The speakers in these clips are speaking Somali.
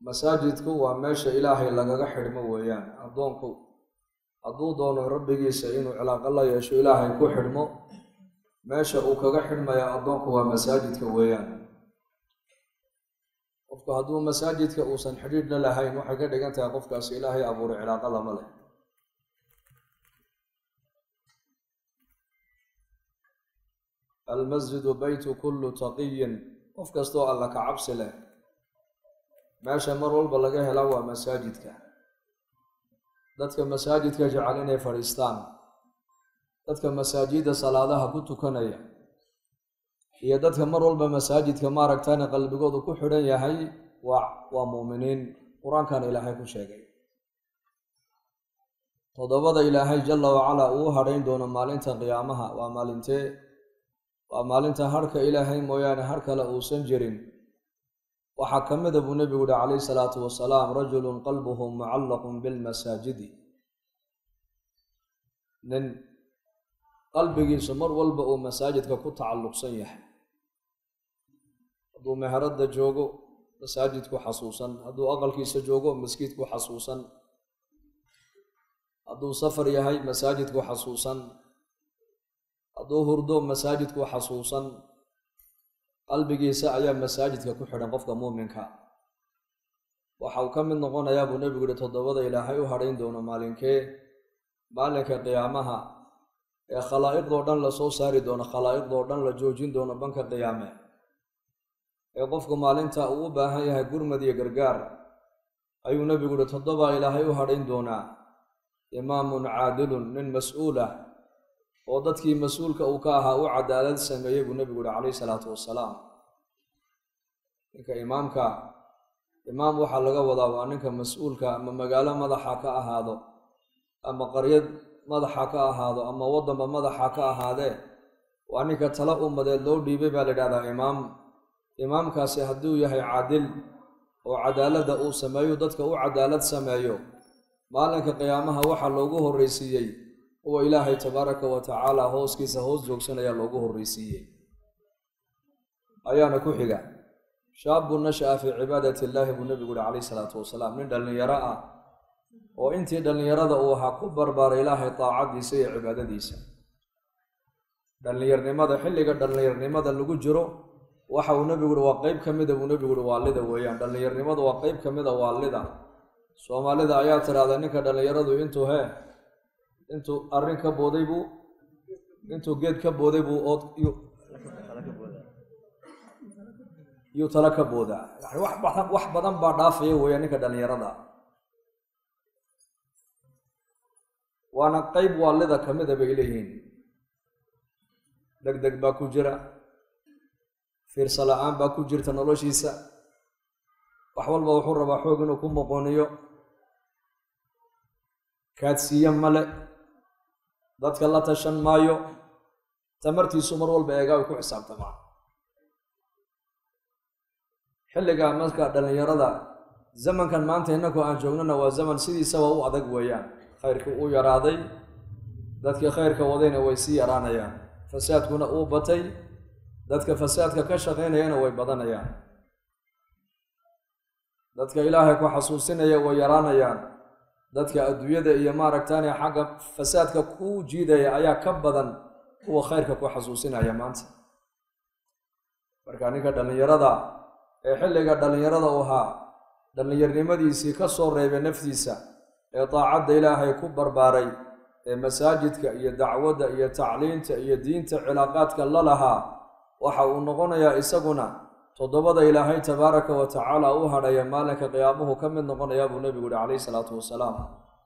masaajidku waa meesha ilaahay lagaga xidhmo weeyaan addoonku hadduu doono rabbigiisa inuu cilaaqo la yeesho ilaahay ku xidhmo meesha uu kaga xidhmaya addoonku waa masaajidka weeyaan qofku hadduu masaajidka uusan xidhiidh la lahayn waxay ka dhigan tahay qofkaasi ilaahay abuuray cilaaqo lama leh almasjidu beytu kullu taqiyin qof kastoo alla ka cabsi leh meesha mar walba laga helaa waa masaajidka dadka masaajidka jecel inay fadhiistaan dadka masaajidda salaadaha ku tukanaya iyo dadka mar walba masaajidka maaragtana qalbigoodu ku xidhan yahay waa waa muuminiin qur-aankana ilaahay ku sheegay toddobada ilaahay jalla wacalaa uu hadhayn doono maalinta qiyaamaha waa maalintee waa maalinta harhka ilaahay mooyaane har kale uusan jirin waxaa ka mida buu nebigu yihi calayhi salaatu wasalaam rajulun qalbuhu mucallaqun bilmasaajidi nin qalbigiisu mar walba uu masaajidka ku tacalluqsan yahay hadduu meheradda joogo masaajidku xasuusan hadduu aqalkiisa joogo maskiidku xasuusan hadduu safar yahay masaajidku xasuusan hadduu hurdo masaajidku xasuusan qalbigiisa ayaa masaajidka ku xidhan qofka muuminka waxa uu ka mid noqonayaa buu nebigu yihi toddobada ilaahay u hadhayn doono maalinkee maalinka qiyaamaha ee khalaa'iqdoo dhan la soo saari doono khalaa'iqdoo dhan la joojin doono banka qiyaame ee qofku maalinta uu u baahan yahay gurmad iyo gargaar ayuu nebigu yihi toddoba ilaahay u hadhayn doonaa imaamun caadilun nin mas-uul ah oo dadkii mas-uulka uu ka ahaa u cadaalad sameeyey buu nebigu yihi calayhi salaatu wasalaam ninka imaamka imaam waxaa laga wadaa waa ninka mas-uulka ama magaalo madaxa ka ahaado ama qaryad madaxa ka ahaado ama waddanba madaxa ka ahaadee waa ninka tala ummadeed loo dhiibay baa la yidhahdaa imaam imaamkaasi hadduu yahay caadil oo cadaaladda uu sameeyo dadka u cadaalad sameeyo maalinka qiyaamaha waxaa loogu horreysiiyey kuwa ilaahay tabaaraka wa tacaala hooskiisa hoos joogsanayaa loogu horreysiiyey ayaana ku xiga shaabun nasha'a fii cibaadati illaahi buu nebigu yihi calayhi salaatu wasalaam nin dhallinyaro ah oo intii dhallinyarada uu ahaa ku barbaaray ilaahay daacadiisa iyo cibaadadiisa dhallinyarnimada xilliga dhallinyarnimada lagu jiro waxa uu nebigu yihi waa qeyb ka mida buu nebigu yihi waalida weeyaan dhallinyarnimadu waa qeyb ka mida waalida soomaalida ayaa tidhaahda ninka dhallinyaradu intuu hee intuu arrin ka booday buu intuu geed ka booday buu ood yuu tala ka boodaa yani wax badan wax badan baa dhaafaya weeyaan ninka dhallinyarada waana qeyb waalida ka mida bay leeyihiin deg deg baa ku jira fiirsa la-aan baa ku jirta noloshiisa wax walba wuxuu rabaa xoog inuu ku moqoniyo kaadsiiye male dadka la tashan maayo tamartiisu mar walba eegaa ay ku xisaabtamaa xilligaa marka dhallinyarada zamankan maanta innaku aan joognana waa zaman sidiisaba u adag weeyaan khayrkii uu yaraaday dadkii khayrka wadayna way sii yaraanayaan fasaadkuna uu batay dadka fasaadka ka shaqaynayana way badanayaan dadka ilaahay ku xasuusinaya way yaraanayaan dadka adduunyada iyo maaragtaane xagga fasaadka ku jiidaya ayaa ka badan kuwa khayrka ku xasuusinaya maanta marka ninka dhallinyarada ee xilliga dhallinyarada u ahaa dhallinyarnimadiisii ka soo reebay naftiisa ee daacadda ilaahay ku barbaaray ee masaajidka iyo dacwadda iyo tacliinta iyo diinta cilaaqaadka la lahaa waxa uu noqonayaa isaguna toddobada ilaahay tabaaraka wa tacaala u hadhaya maalinka qiyaamuhu ka mid noqonayaa buu nebigu yihi calayhi salaatu wasalaam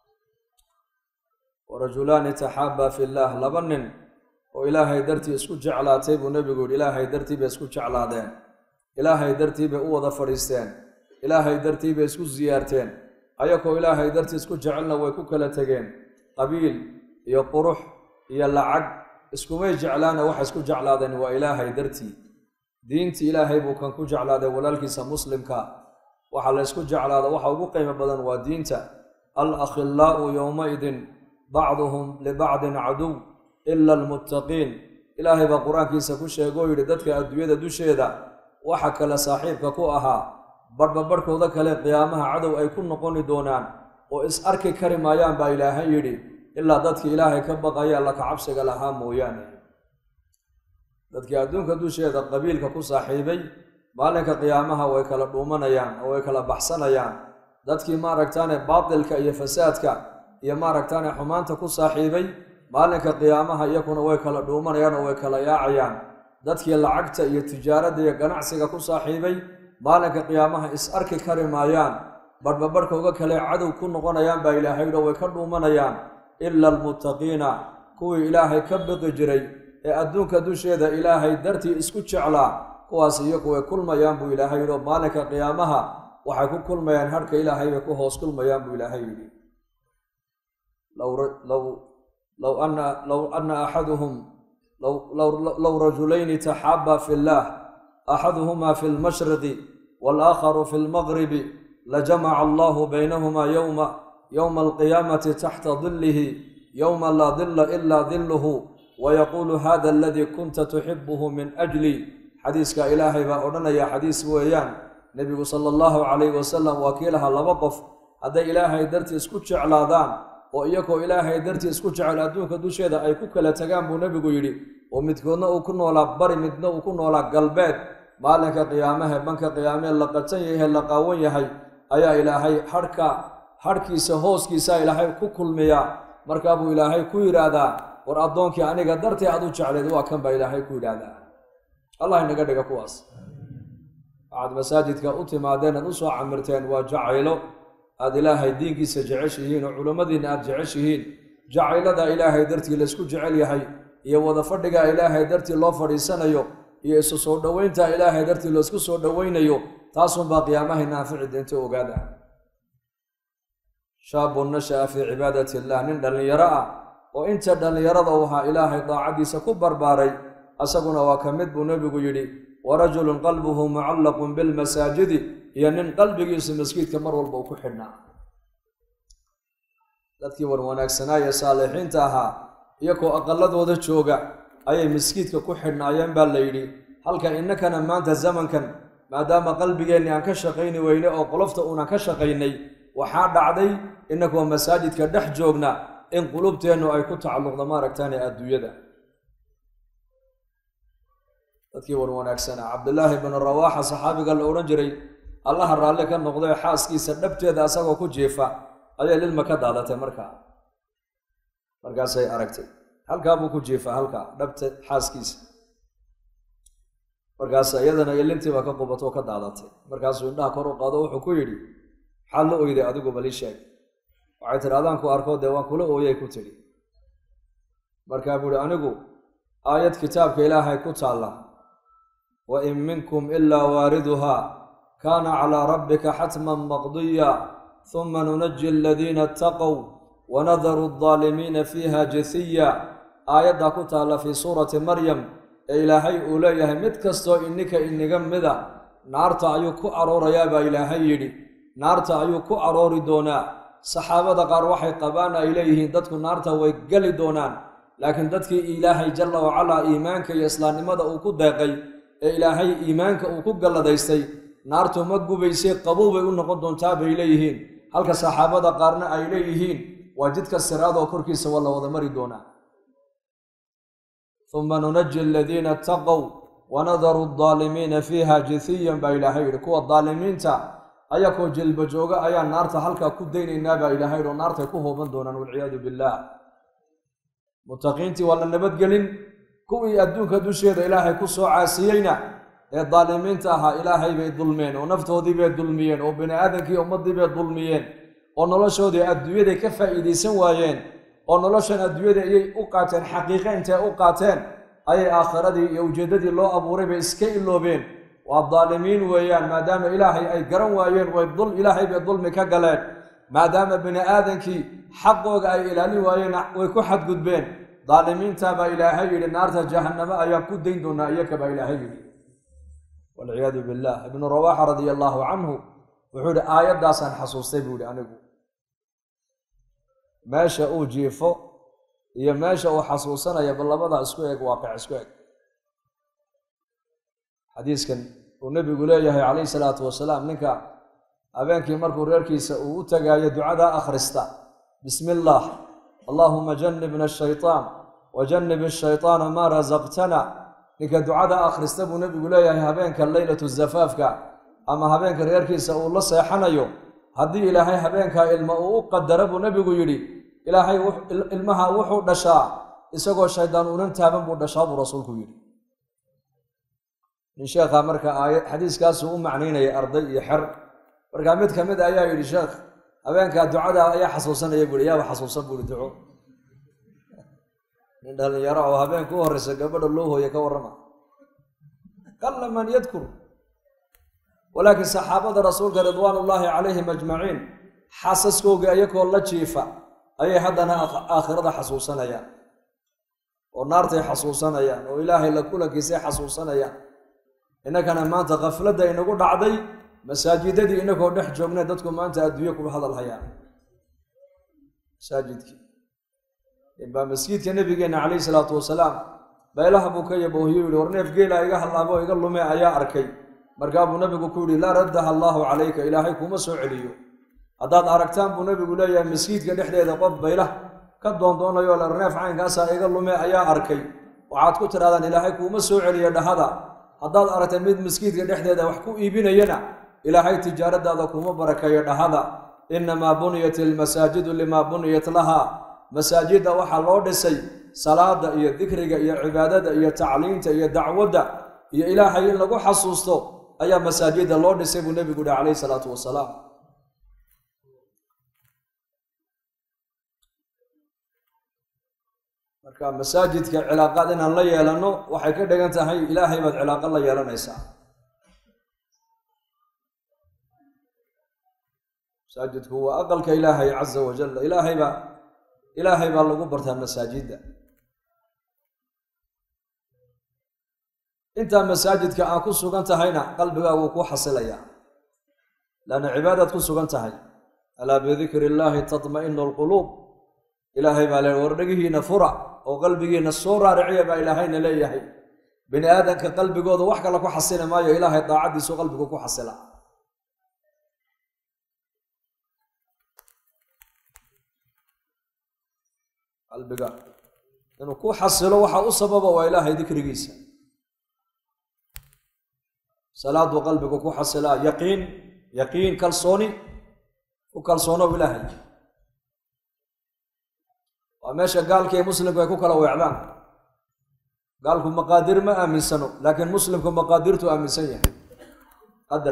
warajulaani taxaabaa fi illaah laba nin oo ilaahay dartii isku jeclaatay buu nebigu yihi ilaahay dartii bay isku jeclaadeen ilaahay dartii bay u wada fadhiisteen ilaahay dartii bay isku siyaarteen ayakoo ilaahay dartii isku jecelna way ku kala tegeen qabiil iyo qurux iyo lacag iskumay jeclaana waxa isku jeclaadeen waa ilaahay dartii diintii ilaahay buu kan ku jeclaaday walaalkiisa muslimka waxa la ysku jeclaada waxa ugu qiimo badan waa diinta al akhillaa'u yowmaidin bacduhum libacdin caduw ila almuttaqiin ilaahay baa qur-aankiisa ku sheegoo yidhi dadka adduunyada dusheeda waxa kale saaxiibka ku ahaa barhba barhkooda kale qiyaamaha cadow ay ku noqoni doonaan oo is arki kari maayaan baa ilaahay yidhi ilaa dadkii ilaahay ka baqaya alla kacabsiga lahaa mooyaane dadkii adduunka dusheeda qabiilka ku saaxiibay maalinka qiyaamaha way kala dhuumanayaan oo way kala baxsanayaan dadkii maaragtaane baatilka iyo fasaadka iyo maaragtaane xumaanta ku saaxiibay maalinka qiyaamaha iyakuna way kala dhuumanayaan oo way kala yaacayaan dadkii lacagta iyo tijaaradda iyo ganacsiga ku saaxiibay maalinka qiyaamaha is arki kari maayaan barhba barhkooga kale cadow ku noqonayaan baa ilaahay yidho way ka dhuumanayaan ila almuttaqiina kuwii ilaahay ka biqi jiray ee adduunka dusheeda ilaahay dartii isku jeclaa kuwaas iyagu way kulmayaan buu ilaahay yidhi oo maalinka qiyaamaha waxay ku kulmayaan harhka ilaahay bay ku hoos kulmayaan buu ilaahay yidhi low ana axaduhum low rajulayni taxaabaa fi illaah axaduhuma fi lmashriqi walaakharu fi lmagribi lajamaca allahu baynahuma yowma yowma alqiyaamati taxta dilihi yowma laa dila ila diluhu wayaquulu hada aladii kunta tuxibuhu min ajli xadiiska ilaahay baa odhanaya xadiis weeyaan nebigu sala allahu calayhi wasalam waa kii lahaa laba qof hadday ilaahay dartii isku jeclaadaan oo iyagoo ilaahay dartii isku jecel adduunka dusheeda ay ku kala tagaan buu nebigu yidhi oo midkoodna uu ku noolaa bari midna uu ku noolaa galbeed maalinka qiyaamahe banka qiyaamee la qatan yahay la qaawan yahay ayaa ilaahay hadhka hadhkiisa hooskiisa ilaahay ku kulmiyaa markaa buu ilaahay ku yidhaahdaa war addoonkii aniga dartee aad u jecleed waa kan baa ilaahay ku yidhaahdaa allah inaga dhiga kuwaas waxaad masaajidka u timaadeen aad u soo camirteen waa jacaylo aad ilaahay diinkiisa jeceshihiin oo culimmadiinna aad jeceshihiin jacaylada ilaahay dartii laysku jecel yahay iyo wada fadhiga ilaahay dartii loo fadhiisanayo iyo isu soo dhoweynta ilaahay dartii laysku soo dhoweynayo taasunbaa qiyaamahay naafici deenta ogaada shaabun nasha'a fii cibaadati illah nin dhallinyaro ah oo inta dhallinyarada u ahaa ilaahay daacadiisa ku barbaaray asaguna waa ka mid buu nebigu yidhi wa rajulun qalbuhu mucallaqun bilmasaajidi iyo nin qalbigiisu maskiidka mar walba uu ku xidhnaa dadkii war wanaagsanaa ee saalixiinta ahaa iyagoo aqaladooda jooga ayay maskiidka ku xidhnaayeen baa la yidhi halka innakana maanta zamankan maadaama qalbigeenni aan ka shaqayni weyne oo qolofta uunan ka shaqaynay waxaa dhacday innagoo masaajidka dhex joogna in qulubteennu ay ku tacalluqdo maaragtaane adduunyada dadkii war wanaagsanaa cabdillaahi bnu rawaaxa saxaabiga la odhan jiray allaha raalli ka noqday xaaskiisa dhabteeda asagoo ku jiifa ayay lilma ka daadatay markaa markaasay aragtay halkaa buu ku jiifa halkaa dhabta xaaskiisa markaas iyadana ilintiiba ka qubatoo ka daadatay markaasuu indhaha kor u qaado wuxuu ku yidhi maxaad la oyday adigu bali sheeg waxay tidhi adaan ku arkoo dee waan kula ooyay ku tidhi markaa buu ihi anigu aayad kitaabka ilaahay ku taalla wa in minkum ilaa waariduhaa kaana calaa rabbika xatman maqdiya huma nunaji aladiina ataqow wanadaru aldaalimiina fiiha jasiya aayaddaa ku taalla fii suurati maryam ee ilaahay uu leeyahay mid kastoo ininka iniga mida naarta ayuu ku aroorayaa baa ilaahay yidhi naarta ayuu ku aroori doonaa saxaabada qaar waxay qabaan ay leeyihiin dadku naarta way geli doonaan laakiin dadkii ilaahay jalla wacalaa iimaanka iyo islaamnimada uu ku deeqay ee ilaahay iimaanka uu ku galladaystay naartu ma gubaysay qabow bay u noqon doontaa bay leeyihiin halka saxaabada qaarna ay leeyihiin waa jidka siraadoo korkiisa waa la wada mari doonaa uma nunaji aladiina ataqow wanadaru aldaalimiina fiiha jithiyan baa ilaahay yidhi kuwa daalimiinta ayakoo jilba jooga ayaa naarta halkaa ku daynaynaa baa ilaahay yidhi oo naartay ku hooban doonaan walciyaadu billaah mutaqiintii waa la nabadgelin kuwii adduunka dusheeda ilaahay ku soo caasiyeyna ee daalimiinta ahaa ilaahay bay dulmeen oo naftoodii bay dulmiyeen oo bini aadamkii ummaddii bay dulmiyeen oo noloshoodii adduunyaday ka faa'iidaysan waayeen oo noloshan adduunyada ayay u qaateen xaqiiqe intay u qaateen ayay aakhiradii iyo ujeeddadii loo abuuray bay iska iloobeen waa daalimiin weeyaan maadaama ilaahay ay garan waayeen way dul ilaahay bay dulmi ka galeen maadaama bini aadankii xaqooga ay ilaalin waayeen way ku xadgudbeen daalimiinta baa ilaahay yidhi naarta jahannamo ayaan ku dayn doonaa iyaka baa ilaahay yidhi walciyaadu billah ibnu rawaaxa radia allaahu canhu wuxuu yihi aayaddaasaan xasuustay buu yihi anigu meesha uu jiifo iyo meesha uu xasuusanaya bal labadaa isku eg waaqic isku eg xadiiskan uu nebigu leeyahay calayhi salaatu wasalaam ninka habeenkii markuu reerkiisa uu u tagaayo ducadaa akhrista bismi illaah allaahuma jannibna ashaytaan wa jannib ashaytaana maa rasaqtana ninka ducada akhrista buu nebigu leeyahay habeenka leylatu zafaafka ama habeenka reerkiisa uu la seexanayo haddii ilaahay habeenkaa ilma uu u qadara buu nebigu yidhi ilaahay ilmaha wuxuu dhashaa isagoo shaydaan unan taaban buu dhashaa buu rasuulku yidhi nin sheekha marka aaya xadiiskaasuu u macnaynaya arday iyo xer markaa mid ka mid ayaa yidhi sheekh habeenkaa ducada ayaa xasuusanaya buuhi yaaba xasuusan buuhi duco nin dhalinyaro oo habeenka u horreysa gabadha loo hooye ka warrama qalla man yadkur walaakiin saxaabada rasuulka ridwaan ullaahi calayhim ajmaciin xaasaskoogii ayakoo la jiifa ayay haddana aakhirada xasuusanayaan oo naartay xasuusanayaan oo ilaahay la kulankiisay xasuusanayaan innakana maanta khafladda inagu dhacday masaajidadii inagoo dhex joognay dadku maanta adduunye ku hadal hayaan masaajidkii baa masjidka nabigeenna calayhi salaatu wasalaam beelaha buu ka yaboohiyo yihi war neef geela iga hallaabo iga lume ayaa arkay markaa buu nabigu ku yidhi laa raddaha allaahu calayka ilaahay kuma soo celiyo haddaad aragtaan buu nabigu leeyahay masjidka dhexdeeda qof baylah ka doondoonayo la neef caynkaasaa iga lume ayaa arkay waxaad ku tidhahdaan ilaahay kuuma soo celiyo dhahada haddaad aragtay mid maskiidka dhexdeeda wax ku iibinayana ilaahay tijaaradaada kuma barakeeyo dhahada innamaa buniyat ilmasaajidu limaa buniyat laha masaajidda waxaa loo dhisay salaada iyo dikriga iyo cibaadada iyo tacliinta iyo dacwadda iyo ilaahay in lagu xasuusto ayaa masaajidda loo dhisay buu nebigu yihi calayhi salaatu wasalaam marka masaajidka cilaaqaad inaan la yeelanno waxay ka dhigan tahay ilaahay baad cilaaqo la yeelanaysaa masaajidku waa aqalka ilaahay caza wajal ilaahay baa ilaahay baa lagu bartaa masaajidda intaa masaajidka aan ku sugan tahayna qalbigaagu ku xasilayaa laanna cibaadaad ku sugan tahay alaa bidikri illaahi tatma'inu alquluub ilaahay baa le war dhegihiina fura oo qalbigiina soo raariciya baa ilaahayna leeyahay bini aadamka qalbigooda wax kale ku xasili maayo ilaahay daacaddiisu qalbigu ku xasila qalbiga inuu ku xasilo waxa u sababa waa ilaahay dikrigiisa salaaduu qalbigu ku xasilaa yaqiin yaqiin kalsooni ku kalsoonow ilaahay waa meesha gaalka iyo muslimku ay ku kala weecdaan gaalku maqaadir ma aaminsano laakiin muslimku maqaadirtu aaminsan yahay qadar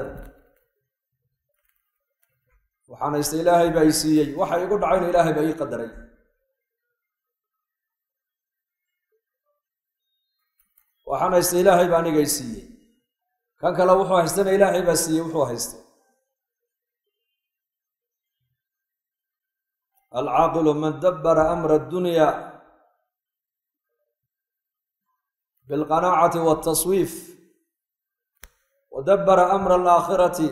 waxaan haysta ilaahay baa i siiyey waxa igu dhacayna ilaahay baa ii qadaray waxaan haysta ilaahay baa aniga i siiyey kan kale wuxuu haystana ilaahay baa siiyey wuxuu haystay alcaaqilu man dabbara amra addunya bilqanaacati waltaswiif wa dabbara amra alaakhirati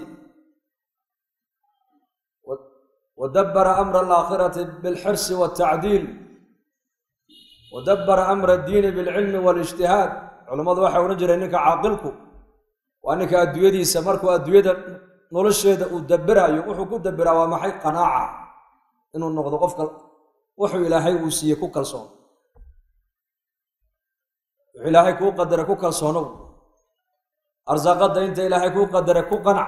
wa dabbara amra alaakhirati bilxirsi waltacdiil wa dabbara amra addiini bilcilmi walijtihaad culammadu waxay odhan jireen ninka caaqilku waa ninka adduunyadiisa markuu adduunyada nolosheeda uu dabiraayo wuxuu ku dabiraa waa maxay qanaaca inuu noqdo qofka wuxuu ilaahay uu siiyey ku kalsoon wuxuu ilaahay kuu qadaray ku kalsoonow arsaaqadda inta ilaahay kuu qadaray ku qanac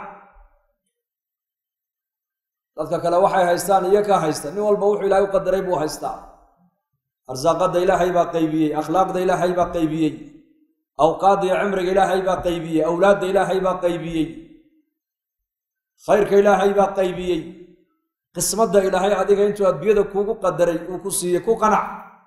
dadka kale waxay haystaan iyo ka haysta nin walba wuxuu ilaahay u qadaray buu haystaa arsaaqadda ilaahay baa qaybiyey akhlaaqda ilaahay baa qaybiyey awqaadda iyo cimriga ilaahay baa qaybiyey awlaadda ilaahay baa qaybiyey khayrka ilaahay baa qaybiyey qismadda ilaahay adiga intuu adduunyada kuugu qadaray uu ku siiyey ku qanac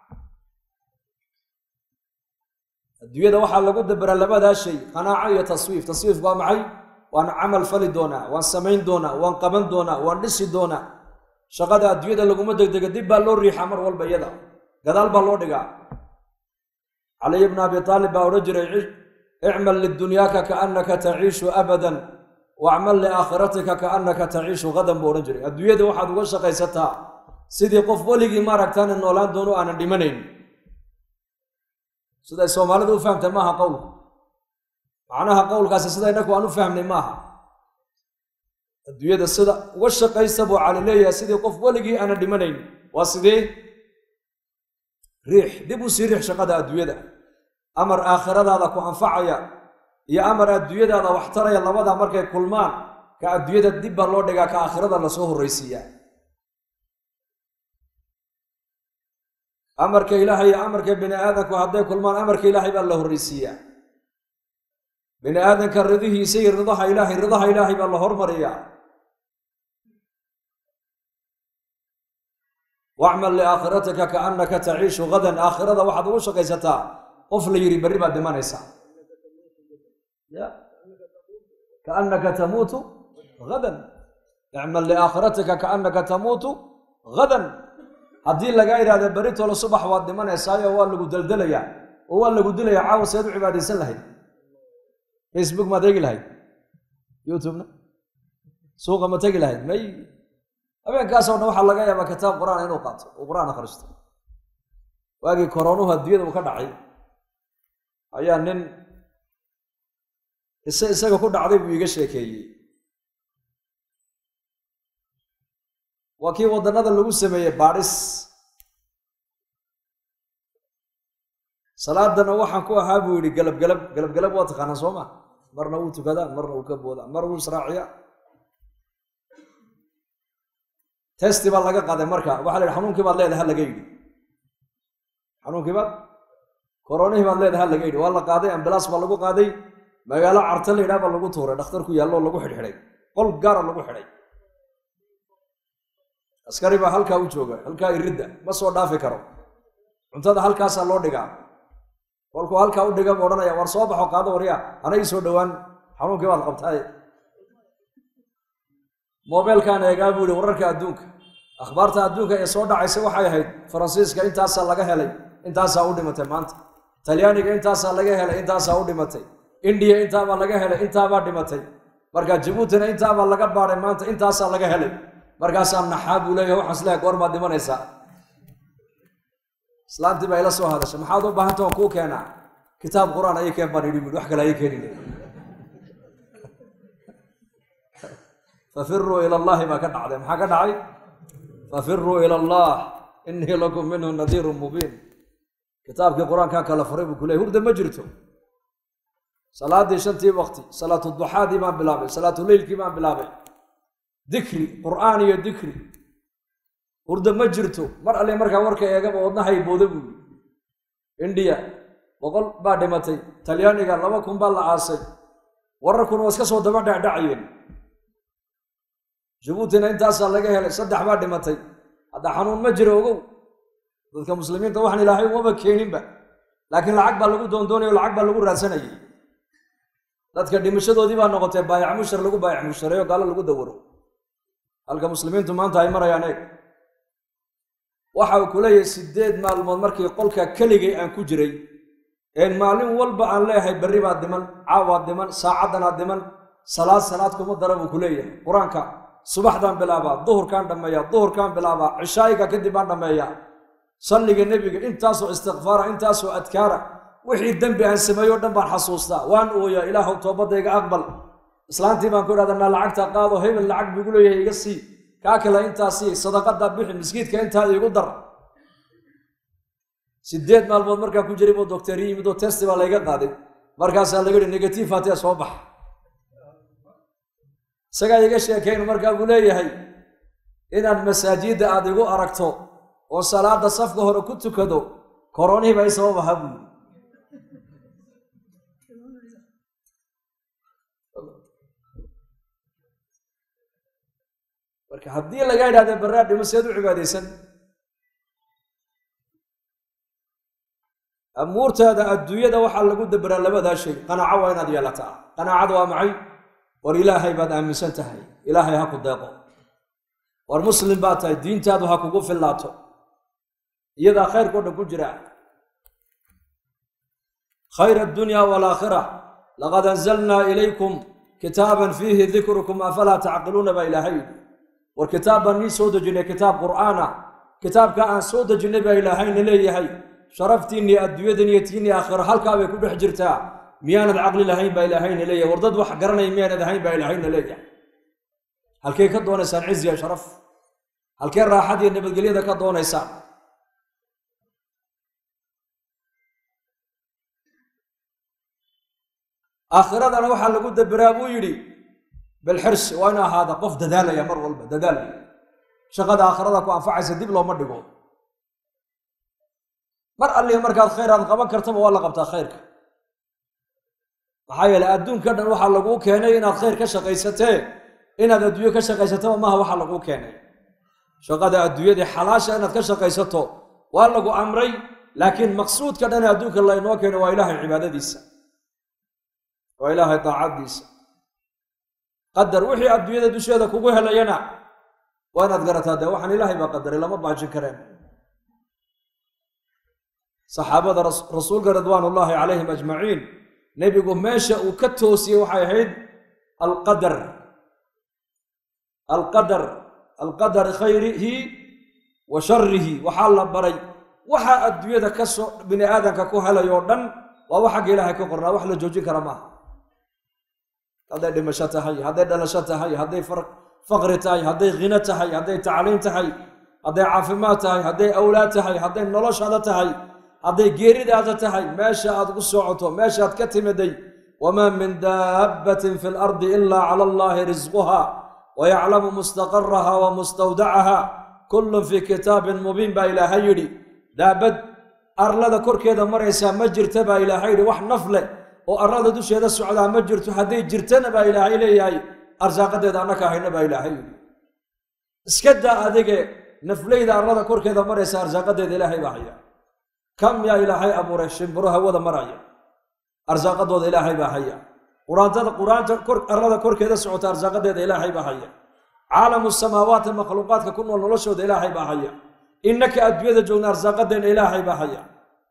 adduunyada waxaa lagu daberaa labadaa shay qanaaco iyo taswiif taswiifku waa maxay waan camal fali doonaa waan samayn doonaa waan qaban doonaa waan dhisi doonaa shaqada adduunyada laguma degdega dib baa loo riixaa mar walba iyada gadaal baa loo dhigaa caliy bna abi aalib baa odhan jiray icmal lidunyaaka kaannaka taciishu abadan wacmal liaakhiratika kaannaka taciishu hadan buu odhan jiray adduunyada waxaad uga shaqaysataa sidii qof weligii maaragtaana noolaan doono aanan dhimanayn siday soomaalidu u fahamta maaha qowlku macnaha qowlkaasi sida innaku aan u fahmnay maaha adduunyada sida uga shaqaysa buu cali leeyahay sidii qof weligii aana dhimanayn waa sidee riix dib u sii riix shaqada adduunyada amar aakhiradaada ku anfacaya iyo amar adduunyadaada wax taraya labada markay kulmaan ka adduunyada dib baa loo dhigaa ka aakhirada lasoo horraysiiyaa amarka ilaahay iyo amarka bini aadamku hadday kulmaan amarka ilaahay baa la horraysiiyaa bini aadanka ridihiisa iyo ridaha ilaahay ridaha ilaahay baa la hormariyaa wacmal liaakhiratika kaannaka taciishu gadan aakhirada waxaad ugu shaqaysataa qof la yidhi berri baad dhimanaysaa ya kaannaka tamuutu gadan icmal liaakhiratika kaannaka tamuutu gadan haddii lagaa idhahda berri tolo subax waad dhimanaysaayo waa lagu deldelayaa oo waa lagu dilayaa caawa seed u cibaadaysan lahayd facebook maad eegi lahayd youtubena suuqa ma tegi lahayd may habeenkaasoo dhan waxaa laga yaabaa kitaab qur-aan inuu qaato uu qur-aan akhristo waagii koroonuhu adduunyada uu ka dhacay ayaa nin ise isaga ku dhacday buu iiga sheekeeyey waa kii waddannada lagu sameeyey baadhis salaadana waxaan ku ahaa buu yidhi galabgalab galabgalab waa taqaanaa soo ma marna wuu tukadaa marna uu ka boodaa mar wuu israaciyaa testi baa laga qaaday marka waxa la yidhi xanuunkii baad leedahay ha laga yidhi xanuunkii baad koronihii baad leedahay ha laga yidhi waa la qaaday ambalaas baa lagu qaaday magaalo carta la yidhaha baa lagu tuuray dhakhtar ku yaallo lagu xidhxidhay qol gaara lagu xidhay askari baa halkaa u jooga halkaa iridda ma soo dhaafi karo cuntada halkaasaa loo dhigaa kolkuu halkaa u dhiga bu odhanaya war soo baxo qaado warya hana ii soo dhowaan xanuunkii baad qabtaaye mobeelkaan eegaa buu yihi wararka adduunka akhbaarta adduunka ee soo dhacaysa waxay ahayd faransiiska intaasaa laga helay intaasaa u dhimatay maanta talyaaniga intaasaa laga helay intaasaa u dhimatay indiya intaabaa laga helay intaabaa dhimatay marka jabuutina intaabaa laga baadhay maanta intaasaa laga helay markaasaa naxaa buu leeyahay waxaan isleehay goormaad dhimanaysaa islaantii baa ila soo hadashay maxaad u baahanta waan kuu keenaa kitaab qur-aan ayay keen baan idhi buui wax kale ayay keenin fafiruu ila allahi baa ka dhacday maxaa ka dhacay fafiruu ila allah inii lakum minhu nadiirun mubiin kitaabkii qur-aankan kala furay buu ku leeyay hurda ma jirto salaadii shantii waqti salaatu duxaadii baan bilaabay salaatu leylkii baan bilaabay dikri qur'aan iyo dikri hurda ma jirto mar alle markaa warka eegaba wadnahay booda buuyi indiya boqol baa dhimatay talyaaniga laba kun baa la aasay wararkuna waa iska soo daba dhacdhacayeen jabuutina intaasaa laga helay saddex baa dhimatay hadda xanuun ma jiro ogow dadka muslimiinta waxaan ilaahay umaba keeninba laakiin lacag baa lagu doondoonayo lacag baa lagu raadsanayay dadka dhimashadoodii baa noqotay baayac mushar lagu baayac mushareeyo gaalo lagu dawaro halka muslimiintu maanta ay marayaan eeg waxa uu ku leeyahay sideed maalmood markii qolka keligay aan ku jiray een maalin walba aan leeyahay berri baad dhiman caawaad dhiman saacadanaad dhiman salaad salaad kuma dara buu ku leeyahay qur-aanka subaxdaan bilaabaa duhurkaan dhammeeyaa duhurkaan bilaabaa cishaayiga kadib baan dhammeeyaa salliga nebiga intaasoo istikfaara intaasoo adkaara wixii dembi aan sameeyo o dhan baan xasuustaa waan ooyaa ilaahow toobadayga aqbal islaantii baan ku idhahda naa lacagta qaado hebel lacag bigu leeyahay iga sii kaa kale intaa sii sadaqadaa bixi miskiidka intaa iigu dar sideed maalmood markaa ku jiray buu docteri yimid oo testi baa layga qaaday markaasaa laga yihi negative hatee soo bax isagaa iga sheekayn markaa buu leeyahay inaad masaajidda aad igu aragto oo salaada safka hore ku tukado koronihii baa i sabab aha buu marka haddii laga idhahda barraa dhimo seed u cibaadaysan amuurtaada adduunyada waxaa lagu daberaa labadaa shay qanaaco waa inaad yeelataa qanaacada waa maxay war ilaahay baad aaminsan tahay ilaahay ha ku deeqo war muslim baad tahay diintaadu ha kugu fillaato iyadaa khayrkao dhan ku jira khayr addunya waalaakhira laqad anzalnaa ilaykum kitaaban fiihi dikrukum afalaa tacqiluuna baa ilaahay yidhi war kitaab baan nii soo dejinay kitaab qur'aana kitaabka aan soo dejinnay baa ilaahayna leeyahay sharaftiinni adduunyadan iyo tiinni aakhiro halkaa bay ku dhex jirtaa miyaanad caqli lahayn baa ilaahayna leeyahay war dad wax garanaya miyaanad ahayn baa ilaahayna leeyahay halkey ka doonaysaan ciz iyo sharaf halkee raaxad iyo nabadgelyada ka doonaysaan aakhiradana waxaa lagu daberaa buu yidhi bilxirsi waa inu ahaada qof dadaalaya mar walba dadaalaya shaqada aakhirada ku anfacaysa dib looma dhigo mar alliga markaad khayr aad qaban kartaba waa la qabtaa khayrka maxaa yeele adduunka dhan waxaa laguu keenay inaad khayr ka shaqaysatee inaad adduunyo ka shaqaysataba maaha waxaa laguu keenay shaqada adduunyadii xalaasha inaad ka shaqaysato waa lagu amray laakiin maqsuudka dhan ee adduunka laynoo keenay waa ilaahay cibaadadiisa waa ilaahay daacaddiisa qadar wixii adduunyada dusheeda kugu helayana waa inaad garataa dee waxaan ilaahay baa qadaray lama baajin kareen saxaabada rasuulka ridwaan ullaahi calayhim ajmaciin nebigu meesha uu ka toosiyey waxay ahayd alqadar alqadar alqadari khayrihi wa sharihi waxaa la baray waxaa adduunyada ka soo bini aadamka ku helayoo dhan waa wax xagga ilaahay ka qornaa wax la joojin kara maaha hadday dhimasho tahay hadday dhalasho tahay hadday faqri tahay hadday khino tahay hadday tacliim tahay hadday caafimaad tahay hadday awlaad tahay hadday noloshaada tahay hadday geeridaada tahay meesha aad ku socoto meeshaaad ka timiday wamaa min daabbatin fi lardi ilaa cala allaahi risquha wayaclamu mustaqaraha wa mustawdacaha kullun fii kitaabin mubiin baa ilaahay yidhi daabad arlada korkeeda maraysaa ma jirta baa ilaahay yidhi wax naf leh oo arlada dusheeda socdaa ma jirto hadday jirtana baa ilaahay leeyahay arsaaqadeeda annaka hayna baa ilaahay yidhi iska daa adige nafleyda arlada korkeeda maraysa arsaaqadeeda ilaahay baa haya kam yaa ilaahay abuuray shimbiro hawada maraya arsaaqadooda ilaahay baa haya quraantada quraanta arlada korkeeda socota arsaaqadeeda ilaahay baa haya caalamu samaawaati makhluuqaadka ku nool noloshooda ilaahay baa haya innaka adduunyada joogna arsaaqadeena ilaahay baa haya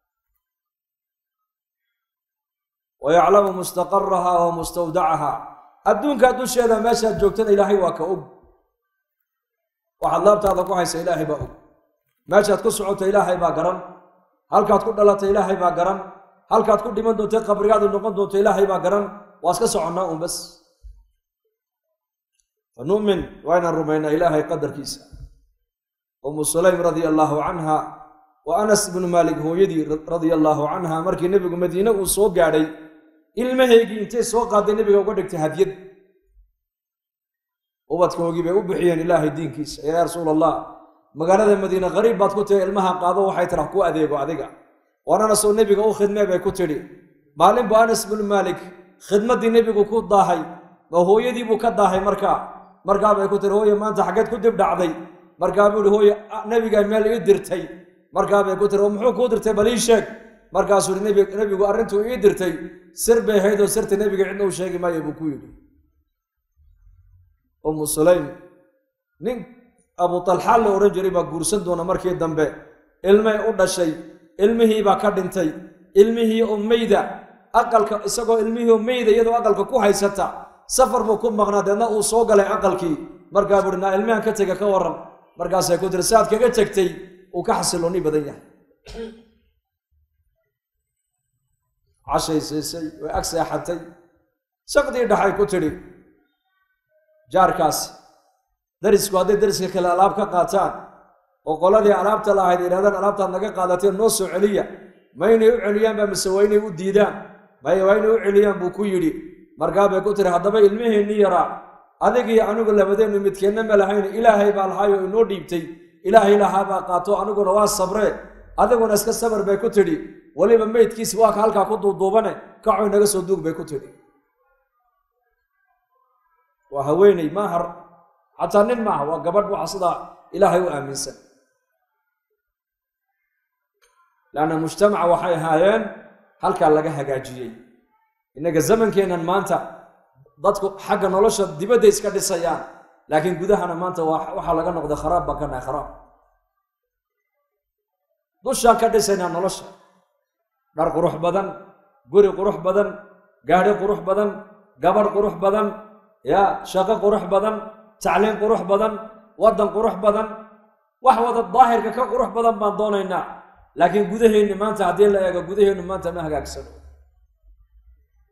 wa yaclamu mustaqaraha wa mustawdacaha adduunkaa dusheeda meeshaad joogtana ilaahay waa ka og waxaad laabtaada ku haysa ilaahay baa og meeshaad ku socoto ilaahay baa garan halkaad ku dhalatay ilaahay baa garan halkaad ku dhiman doonta qabrigaadu noqon doonto ilaahay baa garan waa iska soconnaa un bas fa nu'min waa inaan rumaynaa ilaahay qadarkiisa umu sulaym radia allaahu canha wa anas ibnu maalik hooyadii radia allaahu canha markii nebigu madiine uu soo gaadhay ilmaheygii intay soo qaaday nebiga uga dhigtay hadyad ubadkoogii bay u bixiyeen ilaahay diinkiisa yaa rasuul allah magaalada madiine qariib baad ku tihi ilmaha qaado waxay tira ku adeego adiga waan anasoo nebiga u khidmee bay ku tidhi maalin bu anas bnu maalik khidmaddii nebigu ku daahay ma hooyadii buu ka daahay markaa markaa bay ku tihi hooye maanta xaggeed ku dib dhacday markaa buu ihi hooye nebigaa meel ii dirtay markaa bay ku tihi oo muxuu kuu dirtay bal ii sheeg markaasuu ihi nebigu arrintuu ii dirtay sir bay ahayd oo sirta nebiga cidna u sheegi maayo buu ku yidhi umu sulaym nin abu talxa la odhan jiray baa guursan doona markii dambe ilmay u dhashay ilmihii baa ka dhintay ilmihii oo meyda aqalka isagoo ilmihii oo meyda iyadoo aqalka ku haysata safar buu ku maqnaa deedna uu soo galay aqalkii markaa buuhi naa ilmihan ka tega ka waran markaasay ku tiri saaad kaga tegtay uu ka xasilooni badan yahay cashay siisay way ag seexatay saqdii dhaxay ku tidhi jaarkaasi darisku hadday dariska kale alaab ka qaataan oo qoladii alaabta la ahayd yidhahdaan alaabtaad naga qaadateen noo soo celiya ma inay u celiyaan baa mise waa inay u diidaan maya waa inay u celiyaan buu ku yidhi markaa bay ku tiri haddaba ilmihiinni yaraa adigii anigu labadeennu midkeenna ma lahayn ilaahay baa lahaayoo inoo dhiibtay ilaahay lahaa baa qaato aniguna waa sabree adiguna iska sabar bay ku tidhi weliba meydkiisi waa ka halkaa ku duuduubane kacoy naga soo duug bay ku tidhi waa haweeney maahar xataa nin maaha waa gabadh waxa sidaa ilaahay u aaminsan leanna mujtamaca waxay ahaayeen halkaa laga hagaajiyey innaga zamankeennan maanta dadku xagga nolosha dibadda iska dhisayaan laakiin gudahana maanta waxaa laga noqday kharaab baan ka nahay kharaab dushaan ka dhisaynaa nolosha dhar qurux badan guri qurux badan gaadhi qurux badan gabadh qurux badan ya shaqo qurux badan tacliim qurux badan waddan qurux badan wax wada daahirka ka qurux badan baan doonaynaa laakiin gudaheenni maanta haddii la eego gudaheennu maanta ma hagaagsano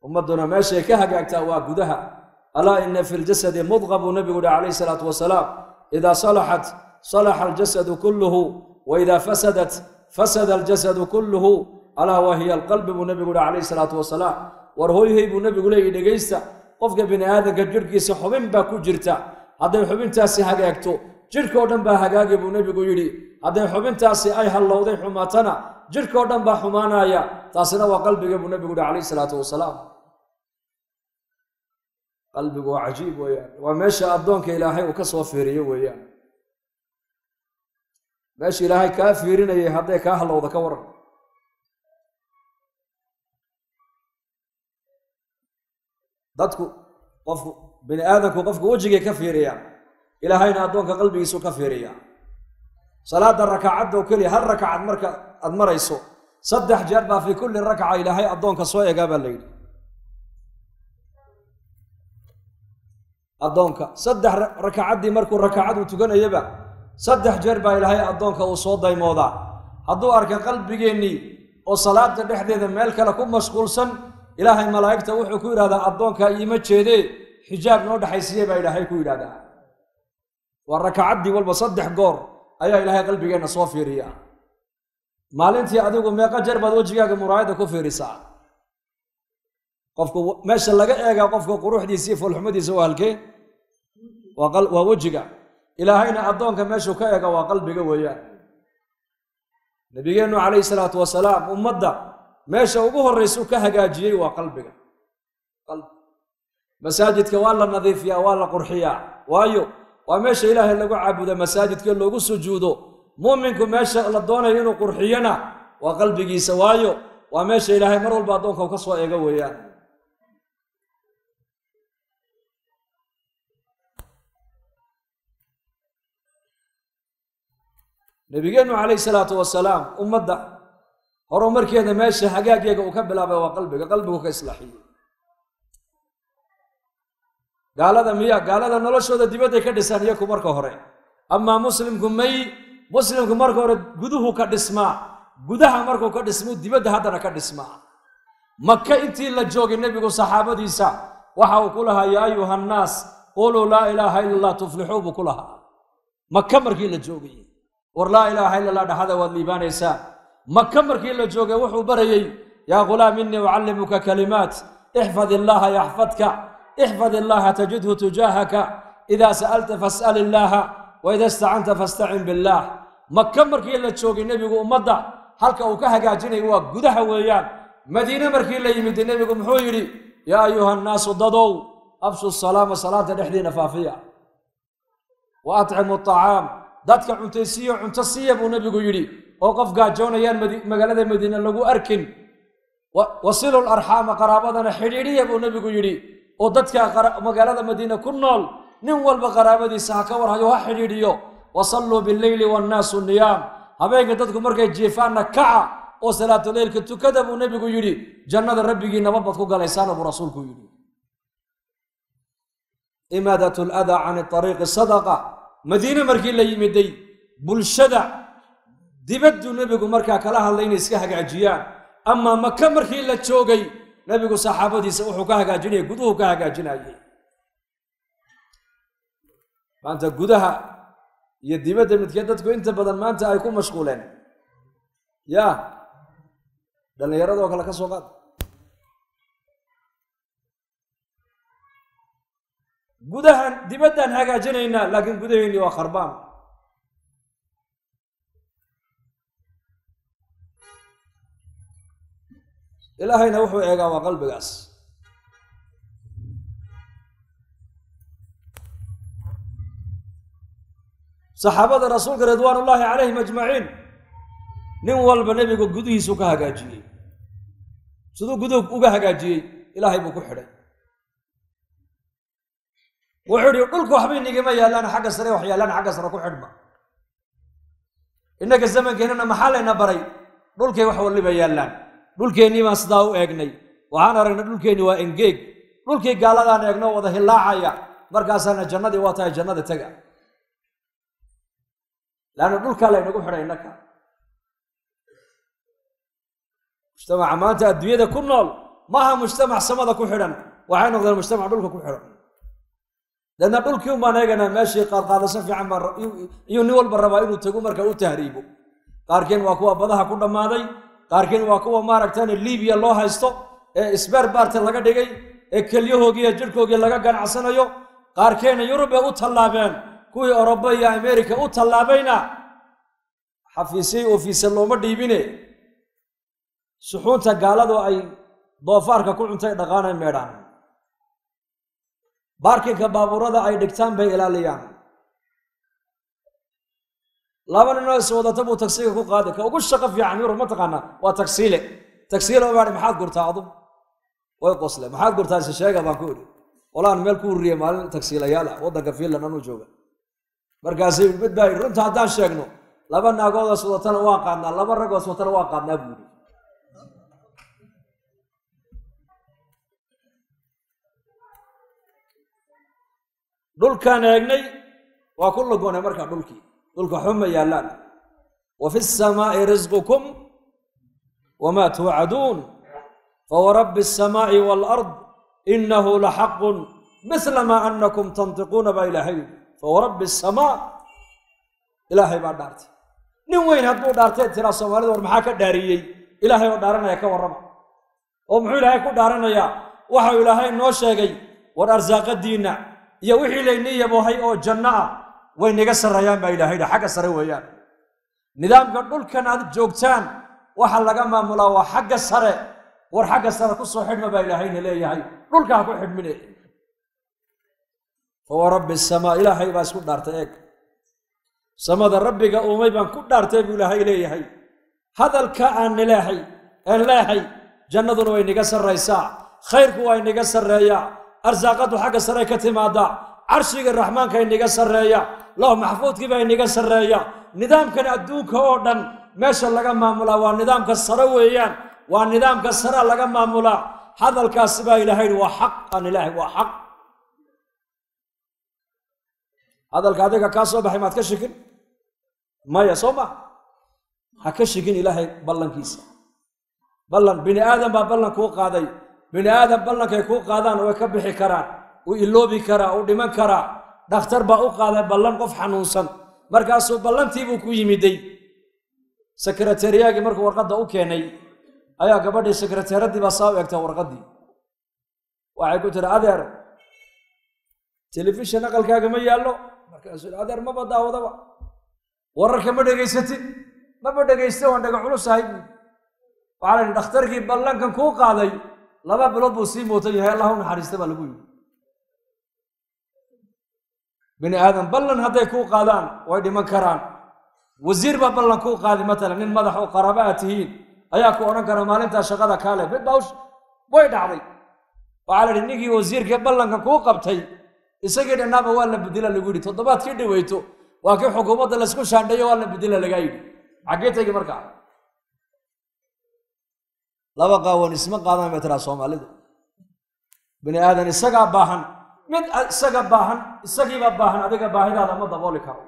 ummadduna meeshay ka hagaagtaa waa gudaha alaa ina fi ljasadi mudqa buu nebigu yihi calayhi salaatu wasalaam idaa salaxat salaxa aljasadu kulluhu wa idaa fasadat fasada aljasadu kulluhu alaa wa hiya alqalbi buu nebigu yihi calayhi salaatu wasalaam war hoyhay buu nebigu leeyahy dhegaysta qofka bini aadamka jidhkiisa xubin baa ku jirta hadday xubintaasi hagaagto jidhkao dhan baa hagaagi buu nebigu yidhi hadday xubintaasi ay hallowday xumaatana jidhkao dhan baa xumaanaya taasina waa qalbiga buu nebigu yihi calayhi salaatu wasalaam qalbigu waa cajiib weeyaan waa meesha addoonka ilaahay uu ka soo fiiriyo weeyaan meesha ilaahay kaa fiirinayay hadday kaa hallowda ka waran dadku qofku bini aadamku qofku wejigay ka fiiriyaan ilaahayna addoonka qalbigiisu ka fiiriyaa salaada rakacadda oo keliya hal rakacad marka aad marayso saddex jeer baa fii kulli rakaca ilaahay addoonka soo egaa baa la yidhi addoonka saddex rakacaddii markuu rakacadu tukanayaba saddex jeer baa ilaahay addoonka uu soo daymoodaa hadduu arka qalbigeennii oo salaada dhexdeeda meel kale ku mashquulsan ilaahay malaa'igta wuxuu ku yidhahdaa addoonka iima jeedee xijaab noo dhexaysiiye baa ilaahay ku yidhahdaa waa rakacaddii walba saddex goor ayaa ilaahay qalbigeenna soo fiiriyaa maalintii adigu meeqa jeer baad wejigaaga muraayadda ku fiirisaa qofku meesha laga eegaa qofka quruxdiisa iyo foolxumadiisa waa halkee waa wejiga ilaahayna addoonka meeshuu ka eega waa qalbiga weeyaan nabigeennu calayhi salaatu wasalaam ummadda meesha ugu horraysa u ka hagaajiyey waa qalbiga masaajidka waa la nadiifiyaa waa la qurxiyaa waayo waa meesha ilaahay lagu caabuda masaajidka loogu sujuudo muuminku meesha la doonayo inuu qurxiyona waa qalbigiisa waayo waa meesha ilaahay mar walba addoonka u ka soo eego weeyaan nabigeennu calayhi salaatu wasalaam ummadda horumarkeeda meesha hagaaggeega uu ka bilaabay waa qalbiga qalbigu ka islaaxiyey gaalada miya gaalada noloshooda dibadday ka dhisaan iyaku marka hore amaa muslimku may muslimku marka hore guduhu ka dhismaa gudaha markuu ka dhismu dibadda haddana ka dhismaa maka intii la joogay nebigu saxaabadiisa waxa uu ku lahaa yaa ayuha annaas quluu laa ilaaha ila allah tuflixuu buu ku lahaa maka markii la joogay war laa ilaaha ila allah dhexada waad liibaanaysaa maka markii la joogay wuxuu barayey yaa ghulaam innii ucallimuka kalimaat ixfad illaaha yaxfadka ixfad illaaha tajidhu tujaahaka idaa sa'alta fas'al illaaha wa ida istacanta fastacin billaah maka markii la joogay nebigu ummadda halka uu ka hagaajinaya waa gudaha weeyaan madiine markii la yimid nebigu muxuu yidhi yaa ayuha annaasu dadow abshu salaama salaanta dhexdiina faafiya wa atcimu acaam dadka cuntaysiiyo cunto siiya buu nebigu yidhi oo qof gaajoonayaan magaalada madiine lagu arkin wasilu larxaama qaraabadana xidhiidhiya buu nebigu yidhi oo dadka magaalada madiine ku nool nin walba qaraabadiisa ha ka warhayo ha xidhiidhiyo wasalluu bileyli wannaasu niyaam habeenka dadku markay jiifaanna kaca oo salaatuleylka tukada buu nebigu yidhi jannada rabbigii nabadbad ku galaysaana buu rasuulku yidhi imaadat ladaa can ariiqi sadaqa madiine markii la yimiday bulshada dibadduu nebigu markaa kala hadlay inay iska hagaajiyaan amaa maka markii la joogay nebigu saxaabadiisa wuxuu ka hagaajinaya guduhu ka hagaajinayay maanta gudaha iyo dibadda midkee dadku inta badan maanta ay ku mashquuleen ya dhallinyaradoo kale ka soo qaad gudahan dibaddaan hagaajinaynaa laakiin gudaheennii waa kharbaan ilaahayna wuxuu eegaa waa qalbigaas saxaabada rasuulka ridwaan ullaahi calayhim ajmaciin nin walba nebigu gudihiisu ka hagaajiyey siduu guduhu uga hagaajiyey ilaahay buu ku xidhay wuxuu idhi dhulka waxbay nigama yaallaan xagga sare wax yaallaan xagga sare ku xidhma innaka zamankeenana maxaa layna baray dhulkay wax waliba yaallaan dhulkeennii baan sidaa u eegnay waxaan aragnay dhulkeenni waa engeeg dhulkii gaaladaan eegno wada hillaacaya markaasaana jannadii waa tahay jannada tega laanna dhulkaa laynagu xidhay innaka mujtamaca maanta adduunyada ku nool maaha mujtamac samada ku xidhan waxay noqdeen mujtamac dhulka ku xidhan deedna dhulkii un baan eeganaa meeshii qaadqaadasho fiican baan iyo nin walba rabaa inuu tago marka u tahriibo qaarkiin waa kuwa badaha ku dhammaaday qaarkiin waa kuwa maaragtaan libiya loo haysto ee isbeer baarta laga dhigay ee kelyahoogii iyo jidhkoogii laga ganacsanayo qaarkeena yurubay u tallaabeen kuwii oroba iyo amerika u tallaabayna xafiisyay ofiise looma dhiibine suxuunta gaaladu ay doofaarka ku cuntay dhaqaanay meedhaan baarkinka baabuurada ay dhigtaan bay ilaaliyaan laba ninoo is wadata buu tagsiga ku qaadi ka ugu shaqo fiican yurub mataqaanaa waa tagsiile tagsiile baai maxaad gurtaa adu way qosle maxaad gurtaa ise sheega baan ku idhi qolaan meel ku urriye maalin tagsiilayaal ah waddanka finland anuu jooga markaasay mid baa yidhi runta haddaan sheegno laba naagoodas wadatana waa qaadnaa laba ragoos watana waa qaadnaa buuri dhulkaan eegnay waa ku lagoonay markaa dhulkii dhulka xuma yaallaan wa fi samaa'i risqukum wamaa tuucaduun fawarabbi asamaa'i waalard inahu laxaqun misla maa anakum tantiquuna baa ilaahay fawarabbi asamaa ilaahay baa dhaartay nin weyn hadduu dhaartay tiraa soomaalida war maxaa ka dhaariyey ilaahay oo dhaaranaya ka warrama oo muxuu ilaahay ku dhaaranayaa waxau ilaahay noo sheegay war arsaaqadiinna iyo wixii layni yabohay oo janno ah way naga sarreeyaan baa ilaahayha xagga sare weeyaan nidaamka dhulkan aad joogtaan waxa laga maamulaa waa xagga sare war xagga sare ku soo xidhma baa ilaahayna leeyahay dhulka ha ku xidhmine fawa rabbi samaa ilaahay baa isku dhaartay eeg samada rabbiga uumay baan ku dhaartay buu ilaahay leeyahay hadalka aan nileehay aan leehay jannaduna way niga sarraysaa khayrku waa inaga sarreeyaa arsaaqadu xagga sare ka timaadaa carshiga raxmaanka inaga sarreeya low maxfuudkii baa inaga sarreeya nidaamkan adduunka oo dhan meesha laga maamulaa waa nidaamka sare weeyaan waa nidaamka sarea laga maamulaa hadalkaasi baa ilaahay waa xaq aan ilaahay waa xaq hadalka adiga kaa soo baxay maad ka shikin maya soo ma ha ka shikin ilaahay ballankiisa ballan bini aadan baa ballan kuu qaaday bini aadam ballankay kuu qaadaan way ka bixi karaan uu iloobi karaa uu dhiman karaa dhakhtar baa u qaaday ballan qof xanuunsan markaasuu ballantiibuu ku yimiday sekretariyagii markuu warqadda u keenay ayaa gabadhii sekreteeraddii baa saa u egtaa warqaddii waxay ku tiri adeer telefishin aqalkaaga ma yaallo markaasuu adeer maba daawadaba wararka ma dhegaysatid maba dhegaysta waan dhaga culusahay buui waxaa la yidhi dhakhtarkii ballankan kuu qaaday laba bilood buu sii muutan yahay allah u naxariista baa lagu yidhi bini aadam ballan hadday kuu qaadaan way dhiman karaan wasiir baa ballan kuu qaadi matalan nin madax oo qaraaba aad tihiin ayaa ku odhan kara maalintaa shaqada kaale mid baa way dhacday waxaa la yidhi ninkii wasiirkii ballankan kuu qabtay isagii dhannaaba waa la bedela lagu yidhi toddobaadkii dhaweyto waa kii xukuumadda laysku shaandheeyo waa la bedela lagaa yidhi xaggee tegi markaa laba qaawan isma qaadaan bay tiraa soomaalidu bini aadan isagaa baahan mid isaga baahan isagiiba baahan adiga baahidaada ma dabooli karo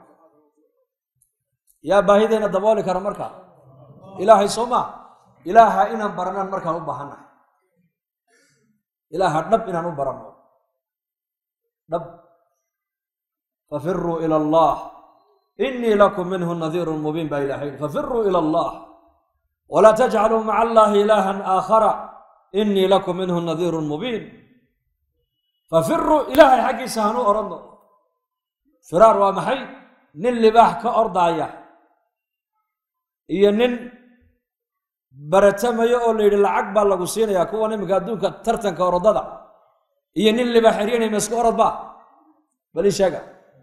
yaa baahideenna dabooli kara markaa ilaahay soo maa ilaaha inaan baranaan markaan u baahannahay ilaaha dhab inaan u baranno dhab fafiruu ila allah inii lakum minhu nadiirun mubiin baa ilaahay fafiruu ila allah wlaa tajcaluu maca allahi ilaahan aakhara inii lakum minhu nadiirun mubiin fafiruu ilaahay xaggiisa hanuu odhanno firaar waa maxay nin libaax ka ordaaya iyo nin baratamayo oo la yidhi lacag baa lagu siinayaa kuwan iminka adduunka tartanka orodada iyo nin libaax eryanay ma isku orod ba bali sheega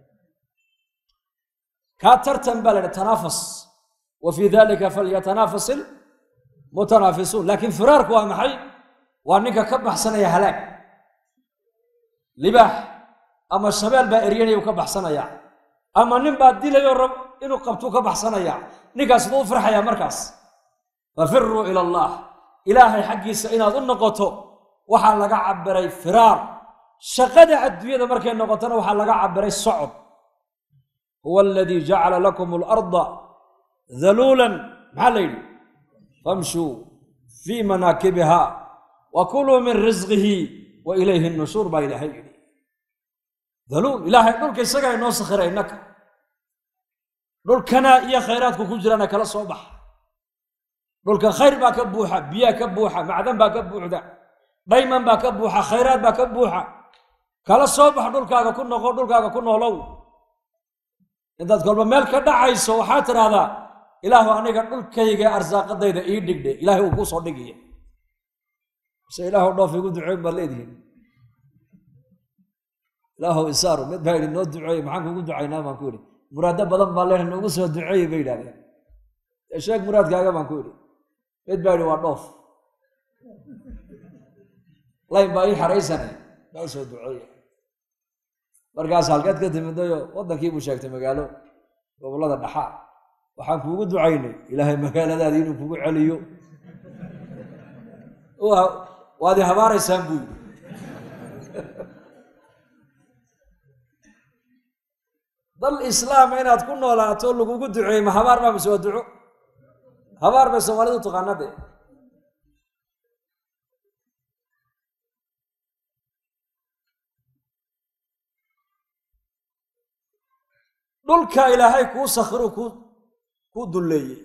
kaa tartan baa la yidhi tanaafas wa fii dalika falyatanaafaس ilmutanaafisuun laakiin firaarku waa maxay waa ninka ka baxsanaya halaag libaax ama shabeel baa eryanaya u ka baxsanaya ama nin baa dilayo rab inuu qabtuu ka baxsanaya ninkaas siduu u farxaya markaas fafiruu ila allah ilaahay xaggiisa inaad u noqoto waxaa laga cabiray firaar shaqada adduunyada markay noqotona waxaa laga cabiray socod huwa aladii jacala lakum اlarda daluulan maxaa la yidhi famshuu fii manaakibiha wa kuluu min risqihi wa ilayhi nushuur baa ilaahay yidhi daluul ilaahay dhulka isagaa inoo sakhiray innaka dhulkana iyo khayraadku ku jirana kala soo baxa dhulka khayr baa ka buuxa biyaa ka buuxa macdan baa ka buuxda dhayman baa ka buuxa khayraad baa ka buuxa kala soo bax dhulkaaga ku noqo dhulkaaga ku noolow intaad kolba meel ka dhacayso waxaad tidhaahdaa ilaahu aniga dhulkayga arsaaqadayda ii dhigdhe ilaahay uu kuu soo dhigaya mise ilaahu dhoof igu duceyn baad leedihiin ilaahu isaaru mid baa yidhi noo duceeye maxaan kugu ducaynaa baan ku yidhi muraado badan baa leeha noogu soo duceeye bay yidhahdeen sheeg muraadkaaga baan ku yidhi mid baa yidhi waa dhoof layn baa ii xaraysane noo soo duceeye markaas halkeed ka timidayo waddankii buu sheegtay magaalo gobollada dhaxa waxaan kuugu ducaynay ilaahay magaaladaadii inuu kugu celiyo waad i habaaraysaan buu yidhi dal islaama inaad ku noolaato lagugu duceeyey ma habaar baa mise waa duco habaar bay soomaalidu taqaanade dhulka ilaahay kuu sakhiru ku kuu dulleeyey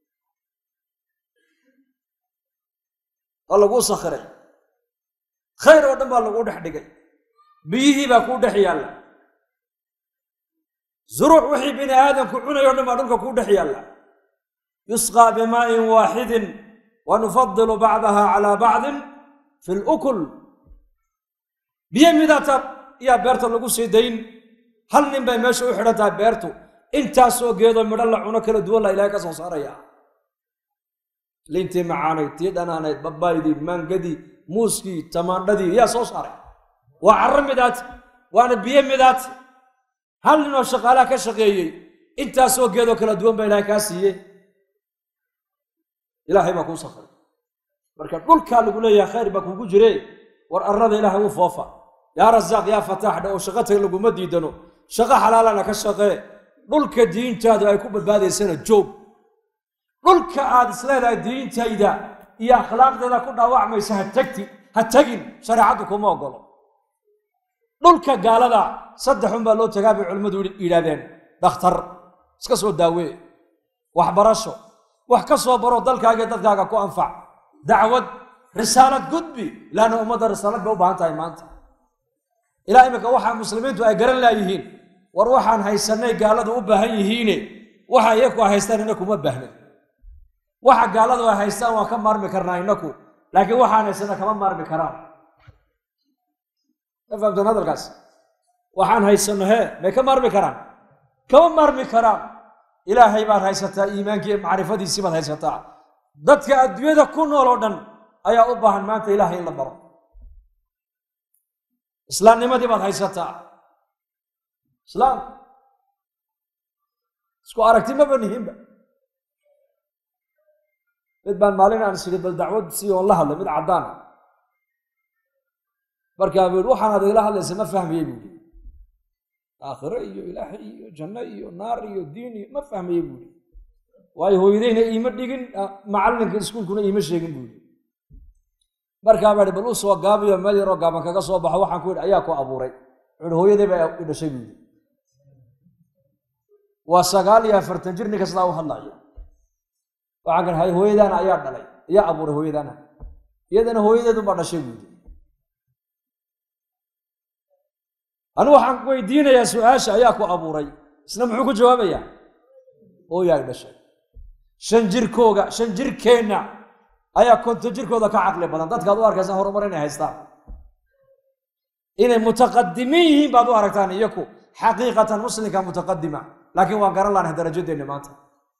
waa laguu sakhiray khayr oo dhan baa laguu dhex dhigay biyihii baa kuu dhex yaalla zuruuc wixii bini aadamku cunay o dhan baa dhulka kuu dhex yaalla yusqaa bimaa'in waaxidin wa nufadilu bacdaha calaa bacdin fi lukul biyo midata yaa beerta lagu sii dayn hal nin bay meesha u xidhan tahay beertu intaasoo geedoo midho la cuno kala duwan la ilahay ka soo saaraya liintii macaanayd tii dhanaanayd babaydii maangadii muuskii tamaandhadii yaa soo saaray waa carro midaati waana biyo midaati hal ninoo shaqaalaha ka shaqeeyey intaasoo geedoo kala duwan baa ilaahay kaa siiyey ilaahay baa kuu sakray marka dhulkaa lagu leeyahay khayr baa kugu jire war arrada ilaahay u foofa yaa rasaaq yaa fataax dha oo shaqo tag laguma diidano shaqo xalaalana ka shaqee dhulka diintaadu ay ku badbaadaysana joog dhulka aad isleedahay diintayda iyo akhlaaqdeeda ku dhaawacmaysa ha tagti ha tegin shareecaddu kuma ogolo dhulka gaalada saddexun baa loo tagaa bay culimmadu yidhahdeen dhakhtar iska soo daawee waxbarasho wax ka soo baro dalkaaga dadkaaga ku anfac dacwad risaalad gudbi laanna ummadda risaalad bay u baahan tahay maanta ilaa iminka waxaa muslimiintu ay garan laayihiin war waxaan haysanay gaaladu u baahan yihiine waxa iyaku haystaan inaku ma baahnin waxa gaaladu ay haystaan waan ka maarmi karnaa inaku laakiin waxaan haysana kama maarmi karaan ma fahamteen hadalkaas waxaan haysano hee may ka maarmi karaan kama maarmi karaan ilaahay baad haysataa iimaankii macrifadiisii baad haysataa dadka adduunyada ku nool oo dhan ayaa u baahan maanta ilaahay in la baro islaamnimadii baad haysataa islaam isku aragti maba nihinba mid baan maalin aan sidhi bal dacwad si oon la hadlay mid caddaana markaa buu yihi waxaan adigla hadlaysa ma fahmaye buu yihi aakhiro iyo ilaahay iyo janno iyo naar iyo diin iyo ma fahmaye buu yihi waayo hooyadayna iima dhigin macallinka iskuulkuna iima sheegin buu yihi markaa baa hi bal u soo gaabiyo meel yaroo gaaban kaga soo baxo waxaan ku yidhi ayaa ku abuuray wuxuuhi hooyaday baa i dhashay buu yidhi waa sagaal iyo afartan jir ninka sidaa u hadlaya waxaan kan hay hooyadaana ayaa dhalay ayaa abuuray hooyadaana iyadana hooyadeedu baa dhashay buu yidhi anigu waxaan weydiinayaa su-aasha ayaa ku abuuray isna muxuu ku jawaabayaa hooyaa i dhashay shan jirkooga shan jirkeenna ayaa konton jirkooda ka caqli badan dadkaad u arkaysa horumar inay haystaan inay mutaqadimiin yihiin baad u aragtaan iyaku xaqiiqatan muslimka mutaqadima laakiin waan garan laanahay darajadeenni maanta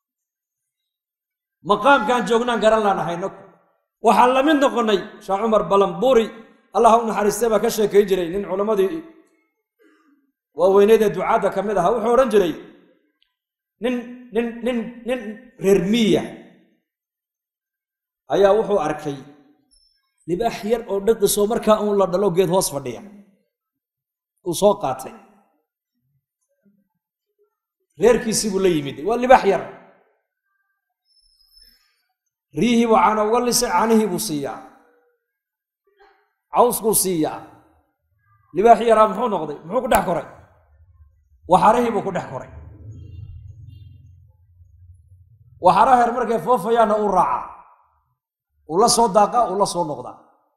maqaamkaan joognaan garan laanahay naku waxaan la mid noqonnay sheekh cumar balambuuri allah u naxariistay baa ka sheekayn jiray nin culammadii waaweyneed ee ducaadda ka mid ahaa wuxuu odhan jiray nin nin nin nin reer miya ayaa wuxuu arkay libaax yar oo dhiqisoo markaa uun la dhalo geed hoos fadhiya uu soo qaatay reerkiisii buu la yimid waa libaax yar riyihii buu caana uga lisay caanihii buu siiyaa cawskuu siiyaa libaaxii yaraa muxuu noqday muxuu ku dhex koray waxarihii buu ku dhex koray waxara heer markay foofayaanna uu raacaa uu la soo daaqaa uu la soo noqdaa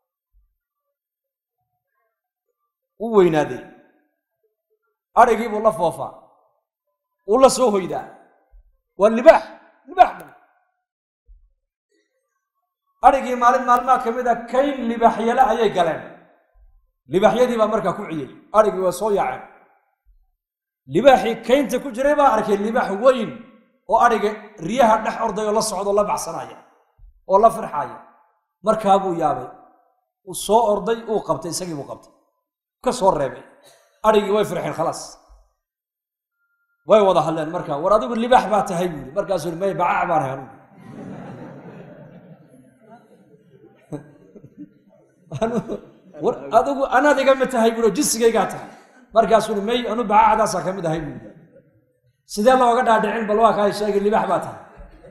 uu weynaaday adrhigii buu la foofaa uu la soo hoydaa waa libaax libaax dhan adrhigii maalin maalmaha ka mid a kayn libaaxyale ayay galeen libaaxyadii baa markaa ku ciyey adrhigii waa soo yaaceen libaaxii kaynta ku jiray baa arkay libaax weyn oo adhiga riyaha dhex orday oo la socda oo la baxsanaya oo la firxaaya markaa buu yaabay uu soo orday uu qabtay isagii buu qabtay ka soo reebay adhigii way firxeen khalaas way wada hadleen markaa war adigu libaax baa tahay buuri markaasuu i may bacac baan ahay anugu war adigu anaad igama tahay buuri oo jinsigaygaa tahay markaasuu i may anu bacacdaasaa ka mid ahay buuri sidee looga dhaadhicin bal waa kaa sheegay libaax baa tahay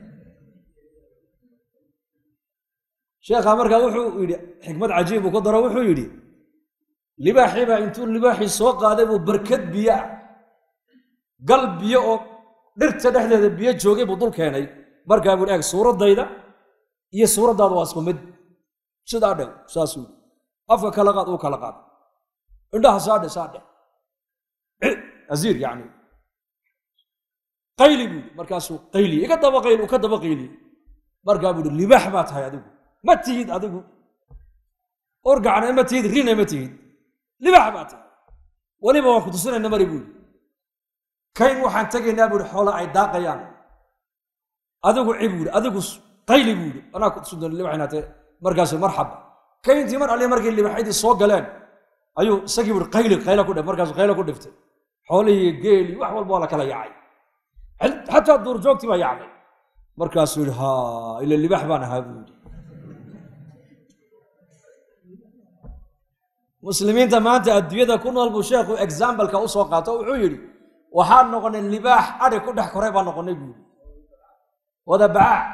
sheekha markaa wuxuu yidhi xikmad cajiib uu ku daro wuxuu yidhi libaaxii baa intuu libaaxii soo qaaday buu barkad biyo ah gal biyo oo dhirta dhexdeeda biyo joogay buu dul keenay markaa buu eeg suuraddayda iyo suuraddaada waa isku mid sidaa dhew saasuu yidhi afka kala qaad uu kala qaad indhaha saadhe saadhe aziir yacni qayli buu yidhi markaasuu qayli iga daba qayli uu ka daba qayli markaa buu yidhi libaax baa tahay adigu ma tihid adigu orgacna ma tihid rina ma tihid libaax baa tahay weliba waan ku tusinayna mari buu yidhi kayn waxaan tegaynaa buu yidhi xoola ay daaqayaan adigu cib buu yidhi adigu qayli buu yidhi anaa ku tusin doona libax inaatee markaasuu marxaba kayntii mar alli markay libaxyadii soo galeen ayuu isagii buu yidhi qayli qayla ku dhif markaasuu qayla ku dhiftay xoolihii geeli wax walba waa la kala yaacay xataa duurjoogtii baa yacday markaasuu yidhi ha ila libaax baan ahaa buu yidhi muslimiinta maanta adduunyada ku nool buu sheekhu exambaleka u soo qaato wuxuu yidhi waxaan noqonay libaax adhi ku dhex koray baan noqonay buu yidhi wada bacaac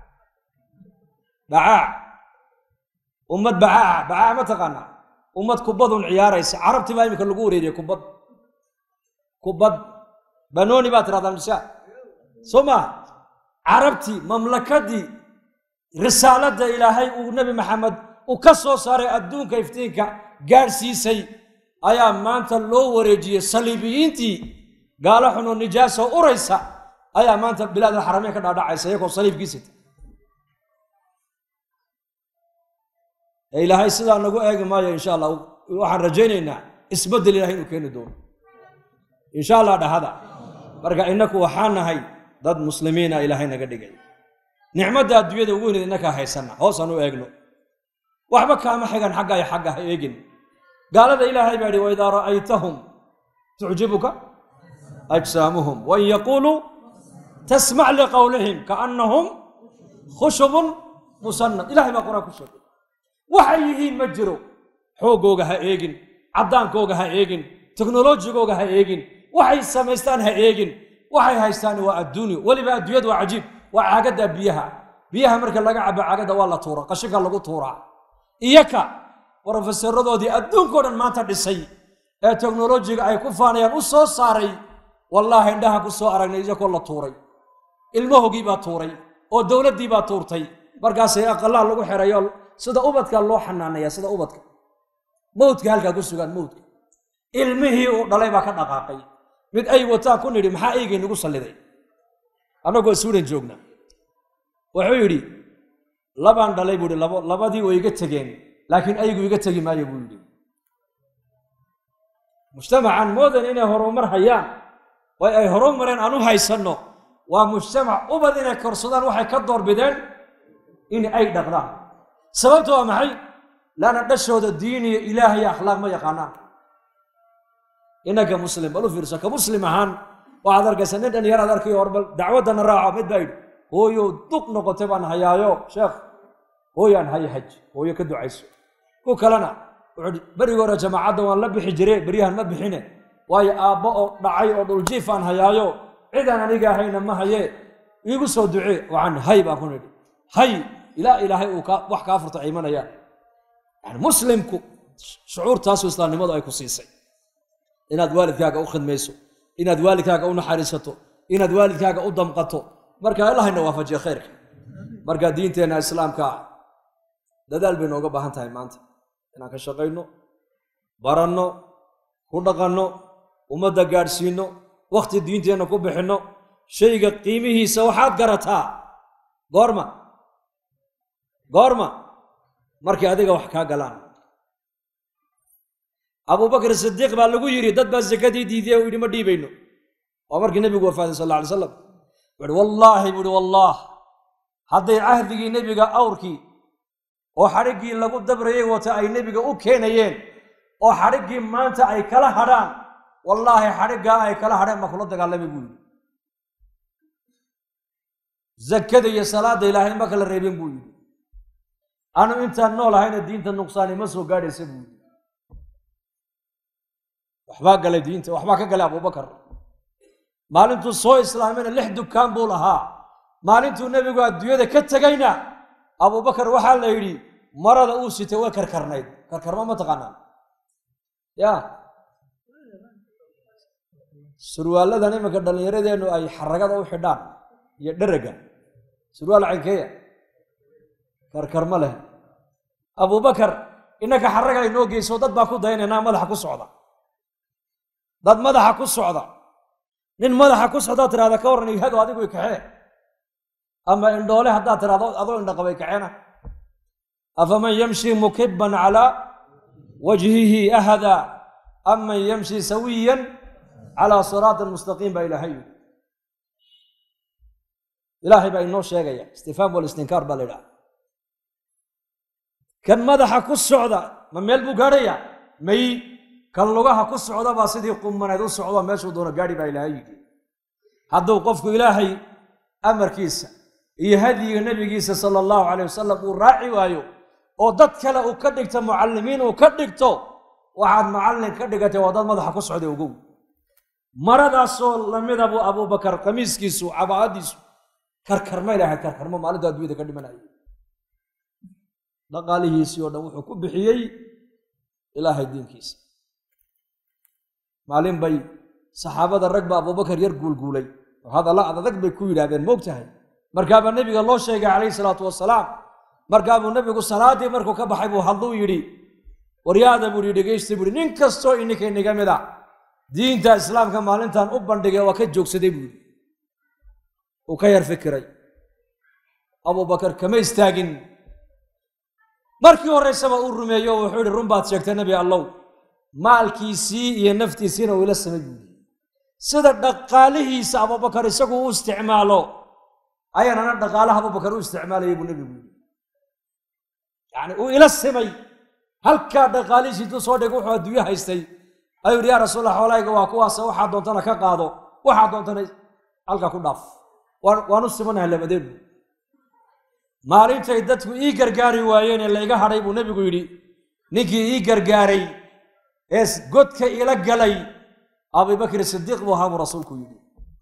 bacaac ummad bacaaca bacaac ma taqaanaa ummad kubadun ciyaaraysa carabtii baa iminka lagu wareeriyey kubad kubad banooni baa tirahdaan misha soo maa carabtii mamlakadii risaaladda ilaahay uu nebi maxamed uu ka soo saaray adduunka iftiinka gaadhsiisay ayaa maanta loo wareejiyey saliibiyiintii gaalo xun oo nijaaso uraysa ayaa maanta bilaad alxarameyn ka dhaadhacaysa iyagoo saliibkiisita ee ilaahay sidaa nagu eegi maayo insha allah waxaan rajaynaynaa isbeddel ilahay inuu keeni doono insha allah dhahada marka innaku waxaa nahay dad muslimiina ilaahay naga dhigay nicmadda adduunyada ugu weyneed innakaa haysanna hoosaan u eegno waxba kaama xigan xagga ay xagga ha eegin gaalada ilaahay baa yidhi waidaa ra'aytahum tucjibuka ajsaamuhum wain yaquuluu tasmac liqowlihim kaannahum khushubun musannad ilahay baa qur-aan ku sheegay waxay yihiin ma jiro xooggooga ha eegin caddaankooga ha eegin teknolojigooga ha eegin waxay samaystaan ha eegin waxay haystaan waa adduunyo weliba adduunyadu waa cajiib waa caagadda biyaha biyaha marka laga cabo caagadda waa la tuura qashinka lagu tuuraa iyaka brofesaradoodii adduunkao dhan maanta dhisay ee teknolojiga ay ku faanayaan u soo saaray wallaahi indhaha ku soo aragnay iyakoo la tuuray ilmahogii baa tuuray oo dowladdii baa tuurtay markaasay aqalaha lagu xerayo sida ubadka loo xanaanaya sida ubadka mawdka halkaa ku sugaan mawdka ilmihii uu dhalay baa ka dhaqaaqay mid ay wataan ku nidhi maxaa eygay nagu salliday annagoo suudan joogna wuxuu yidhi labaan dhalay buu yidhi labo labadii way iga tegeen laakiin aygu iga tegi maayo buu yidhi mujtamacan moodan inay horumar hayaan way ay horumareen aan u haysanno waa mujtamac ubad inay korsadaan waxay ka doorbideen in ay dhaqdaan sababta waa maxay laana dhashooda diin iyo ilaah iyo akhlaaq ma yaqaanaan inaka muslim bal u fiirso ka muslim ahaan waxaad arkaysa nin dhan yaraad arkayo hor bal dacwaddana raaco mid baa yidhi hooyo duq noqotay baan hayaayo sheekh hooyaan haya haj hooyo ka ducayso ku kalena wuxuu hi berigi hore jamaacadda waan la bixi jire beryahan ma bixine waayo aabbo oo dhacay oo dhuljiif aan hayaayo cidaan aniga ahayna ma haye iigu soo ducee waxaan hay baan ku nidhi hay ilaa ilaahay uu wax kaa furta ay imanayaan yani muslimku shucuurtaasu islaamnimadu ay ku siisay inaad waalidkaaga u khidmayso inaad waalidkaaga u naxariisato inaad waalidkaaga u damqato marka allahayna waafajiye khayrka marka diinteenna islaamka dadaal bay nooga baahan tahay maanta inaan ka shaqayno baranno ku dhaqanno ummadda gaadhsiinno wakhti diinteenna ku bixinno shayga qiimihiisa waxaad garataa goorma goorma markay adiga wax kaa galaan abubakr sidiiq baa lagu yidhi dad baa sakadii diidiye u yidhi ma dhiibayno waa markii nebigu wafaaday sal alla alay slam wuxuhi wallaahi buu ihi wallaah hadday cahdigii nebiga awrkii oo xadhiggii lagu dabrayay wata ay nebiga u keenayeen oo xadhiggii maanta ay kala hadhaan wallaahi xadhiggaa ay kala hadheen ma kula dagaalamay buu yidhi zakada iyo salaadda ilaahay ma kala reebin buu yidhi anu intaan nool ahayna diinta nuqsaani ma soo gaadhaysa buu yidhi waxbaa galay diinta waxbaa ka galay abubakar maalintuu soo islaamayna lix dukaan buu lahaa maalintuu nebigu adduunyada ka tegayna abubakar waxaa la yidhi marada uu sitay way karkarnayd karkarma ma taqaanaa ya surwaaladan iminka dhallinyaradeennu ay xaragada u xidhaan iyo dheraga surwaal caynkeeya karkarma leh abubakar innaka xaraga ay noo geyso dad baa ku daynaynaa madaxa ku socda dad madaxa ku socda nin madaxa ku socdaad tirahda ka warran ihado adigu i kaxee ama indhoole haddaad tirahdo adoo indhaqabay kaxeena afaman yamshi mukiban calaa wajhihi ahada aman yamshi sawiyan calaa siraatin mustaqiim baa ilaahay yidhi ilaahay baa inoo sheegaya istifhaam walistinkaar baa la yidhaha kan madaxa ku socda ma meel buu gaadhaya may kan lugaha ku socda baa sidii qumaneed u socdo meeshuu doono gaadhi baa ilaahay yidhi hadduu qofku ilaahay amarkiisa iyo hadyiga nebigiisa sala allahu calayh wasalam uu raaci waayo oo dad kale uu ka dhigto mucallimiin uu ka dhigto waxaad macallin ka dhigatay waa dad madaxa ku socday ogow maradaasoo lamida buu abubakar qamiiskiisu cabaadiisu karkarmay lahayd karkarmo maalintu adduunyada ka dhimanaya dhaqaalihiisii oo dhan wuxuu ku bixiyey ilaahay diinkiisa maalin bay saxaabada rag ba abubakar yar guulguulay oo hadalla adadag bay ku yidhahdeen moog tahay markaabaa nebiga loo sheegay calayhi salaatu wasalaam markaabuu nebigu salaaddii markuu ka baxay buu hadluu yidhi waryaada buu yidhi dhegaysta buu yidhi nin kastoo ininka iniga mid a diinta islaamka maalintan u bandhigay waa ka joogsaday buu yidhi uu ka yar fikiray abubakar kama istaagin markii horraysaba uu rumeeyo wuxuu yidhi run baad sheegtay nebi allow maalkiisii iyo naftiisiina uu ila samay buuyi sida dhaqaalihiisa abubakar isagu u isticmaalo ayaanana dhaqaalaha abubakar u isticmaalayay buu nebigu yidhi yacni uu ila simay halkaa dhaqaalihiisi intuu soo dhig wuxuu adduunyo haystay ayuu yidhi yaa rasuulla xoolahayga waa kuwaasa waxaa doontana ka qaado waxaa doontana halkaa ku dhaaf waanu simanahay labadeenu maalintay dadku ii gargaari waayeen ee layga hadhay buu nebigu yidhi ninkii ii gargaaray ee godka ila galay abubakr sidiiq buu ahaa buu rasuulku yidhi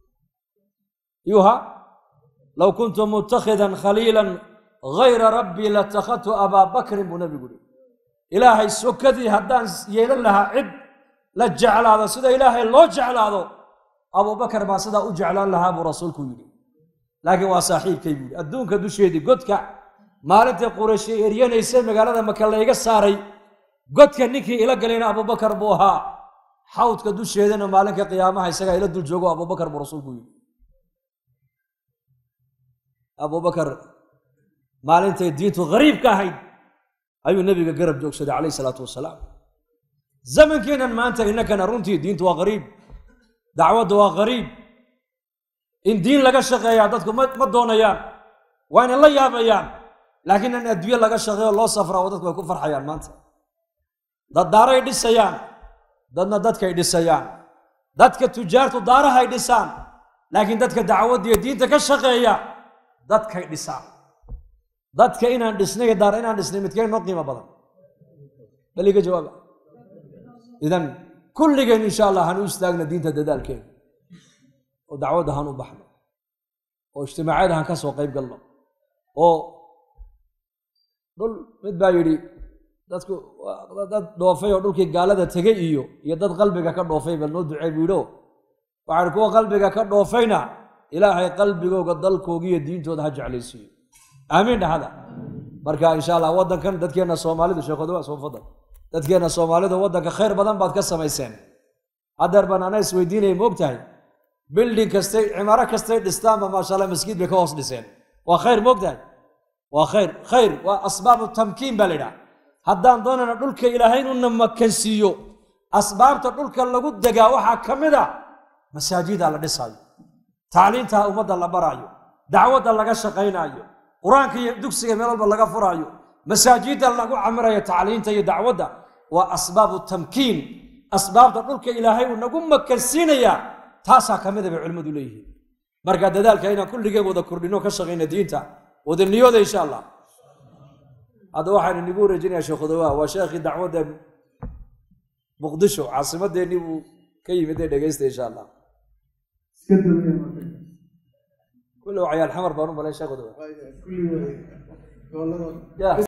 yuha low kuntu mutakhidan khaliilan gayra rabbii latakhadtu abaa bakrin buu nebigu yidhi ilaahay sokadii haddaan yeelan lahaa cid la jeclaado sida ilaahay loo jeclaado abubakar baa sidaa u jeclaan lahaa buu rasuulku yidhi laakiin waa saaxiibkay buu yidhi adduunka dusheedii godka maalintai qurayshi eryanaysa magaalada maka layga saaray godka ninkii ila galayna abubakar buu ahaa xawdka dusheedana maalinka qiyaamaha isagaa ila dul joogo abubakar buu rasuulku yidhi abubakar maalintay diintu hariibka ahayd ayuu nebiga garab joogsaday calayhi salaatu wasalaam zamankeennan maanta innakana runtii diintu waa hariib dacwaddu waa hariib in diin laga shaqeeyaa dadku ma doonayaan waa inay la yaabayaan laakiin in adduunye laga shaqeeyo loo safraa oo dadku ay ku farxayaan maanta dad daaray dhisayaan dadna dadkay dhisayaan dadka tujaartu daarahay dhisaan laakiin dadka dacwaddiiyo diinta ka shaqeeya dadkay dhisaan dadka inaan dhisnay daar inaan dhisnay midkeen noo qiimo badan bal iga jawaaba idan kulligeen insha allah han u istaagna diinta dadaalkeena oo dacwadda han u baxno oo ijtimaacyada han ka soo qayb galno oo dhul mid baa yidhi dadku dad dhoofay oo dhulkii gaalada tegey iyo iyo dad qalbiga ka dhoofay bal noo ducey buu yidho waxaan kuwa qalbiga ka dhoofayna ilaahay qalbigooga dalkooga iyo diintooda ha jeclaysiiyo aamiin dhahada marka insha allah waddankan dadkeenna soomaalidu sheekhoda soo fadal dadkeenna soomaalidu waddanka khayr badan baad ka samayseen haddeer baan ana isweydiinaya ma og tahay bilding kastay cimaaro kastay dhistaanba maasha allah maskiid bay ka hoos dhiseen waa khayr ma og tahay waa khayr khayr waa asbaabu tamkiin baa la yidhaha haddaan doonayna dhulka ilaahay inuna makansiiyo asbaabta dhulka lagu degaa waxaa ka mid a masaajida la dhisaayo tacliinta ummadda la baraayo dacwadda laga shaqaynaayo qur-aanka iyo dugsiga meel walba laga furaayo masaajidda lagu camirayo tacliinta iyo dacwadda waa asbaabu tamkiin asbaabta dhulka ilaahay uu nagu makansiinayaa taasaa ka mida bay culimmadu leeyihiin marka dadaalka inaan kulligeen wada kordhino ka shaqayna diinta wada niyooda insha allah hadda waxaan inigu wareejinayaa sheekh odawa waa sheekhii dacwadda muqdisho caasimadeennii buu ka yimid ee dhegaysta insha allah iska daweya marka kulle waa cayaal xamar baan u malayn sheekh odawa kulli way gobolada ya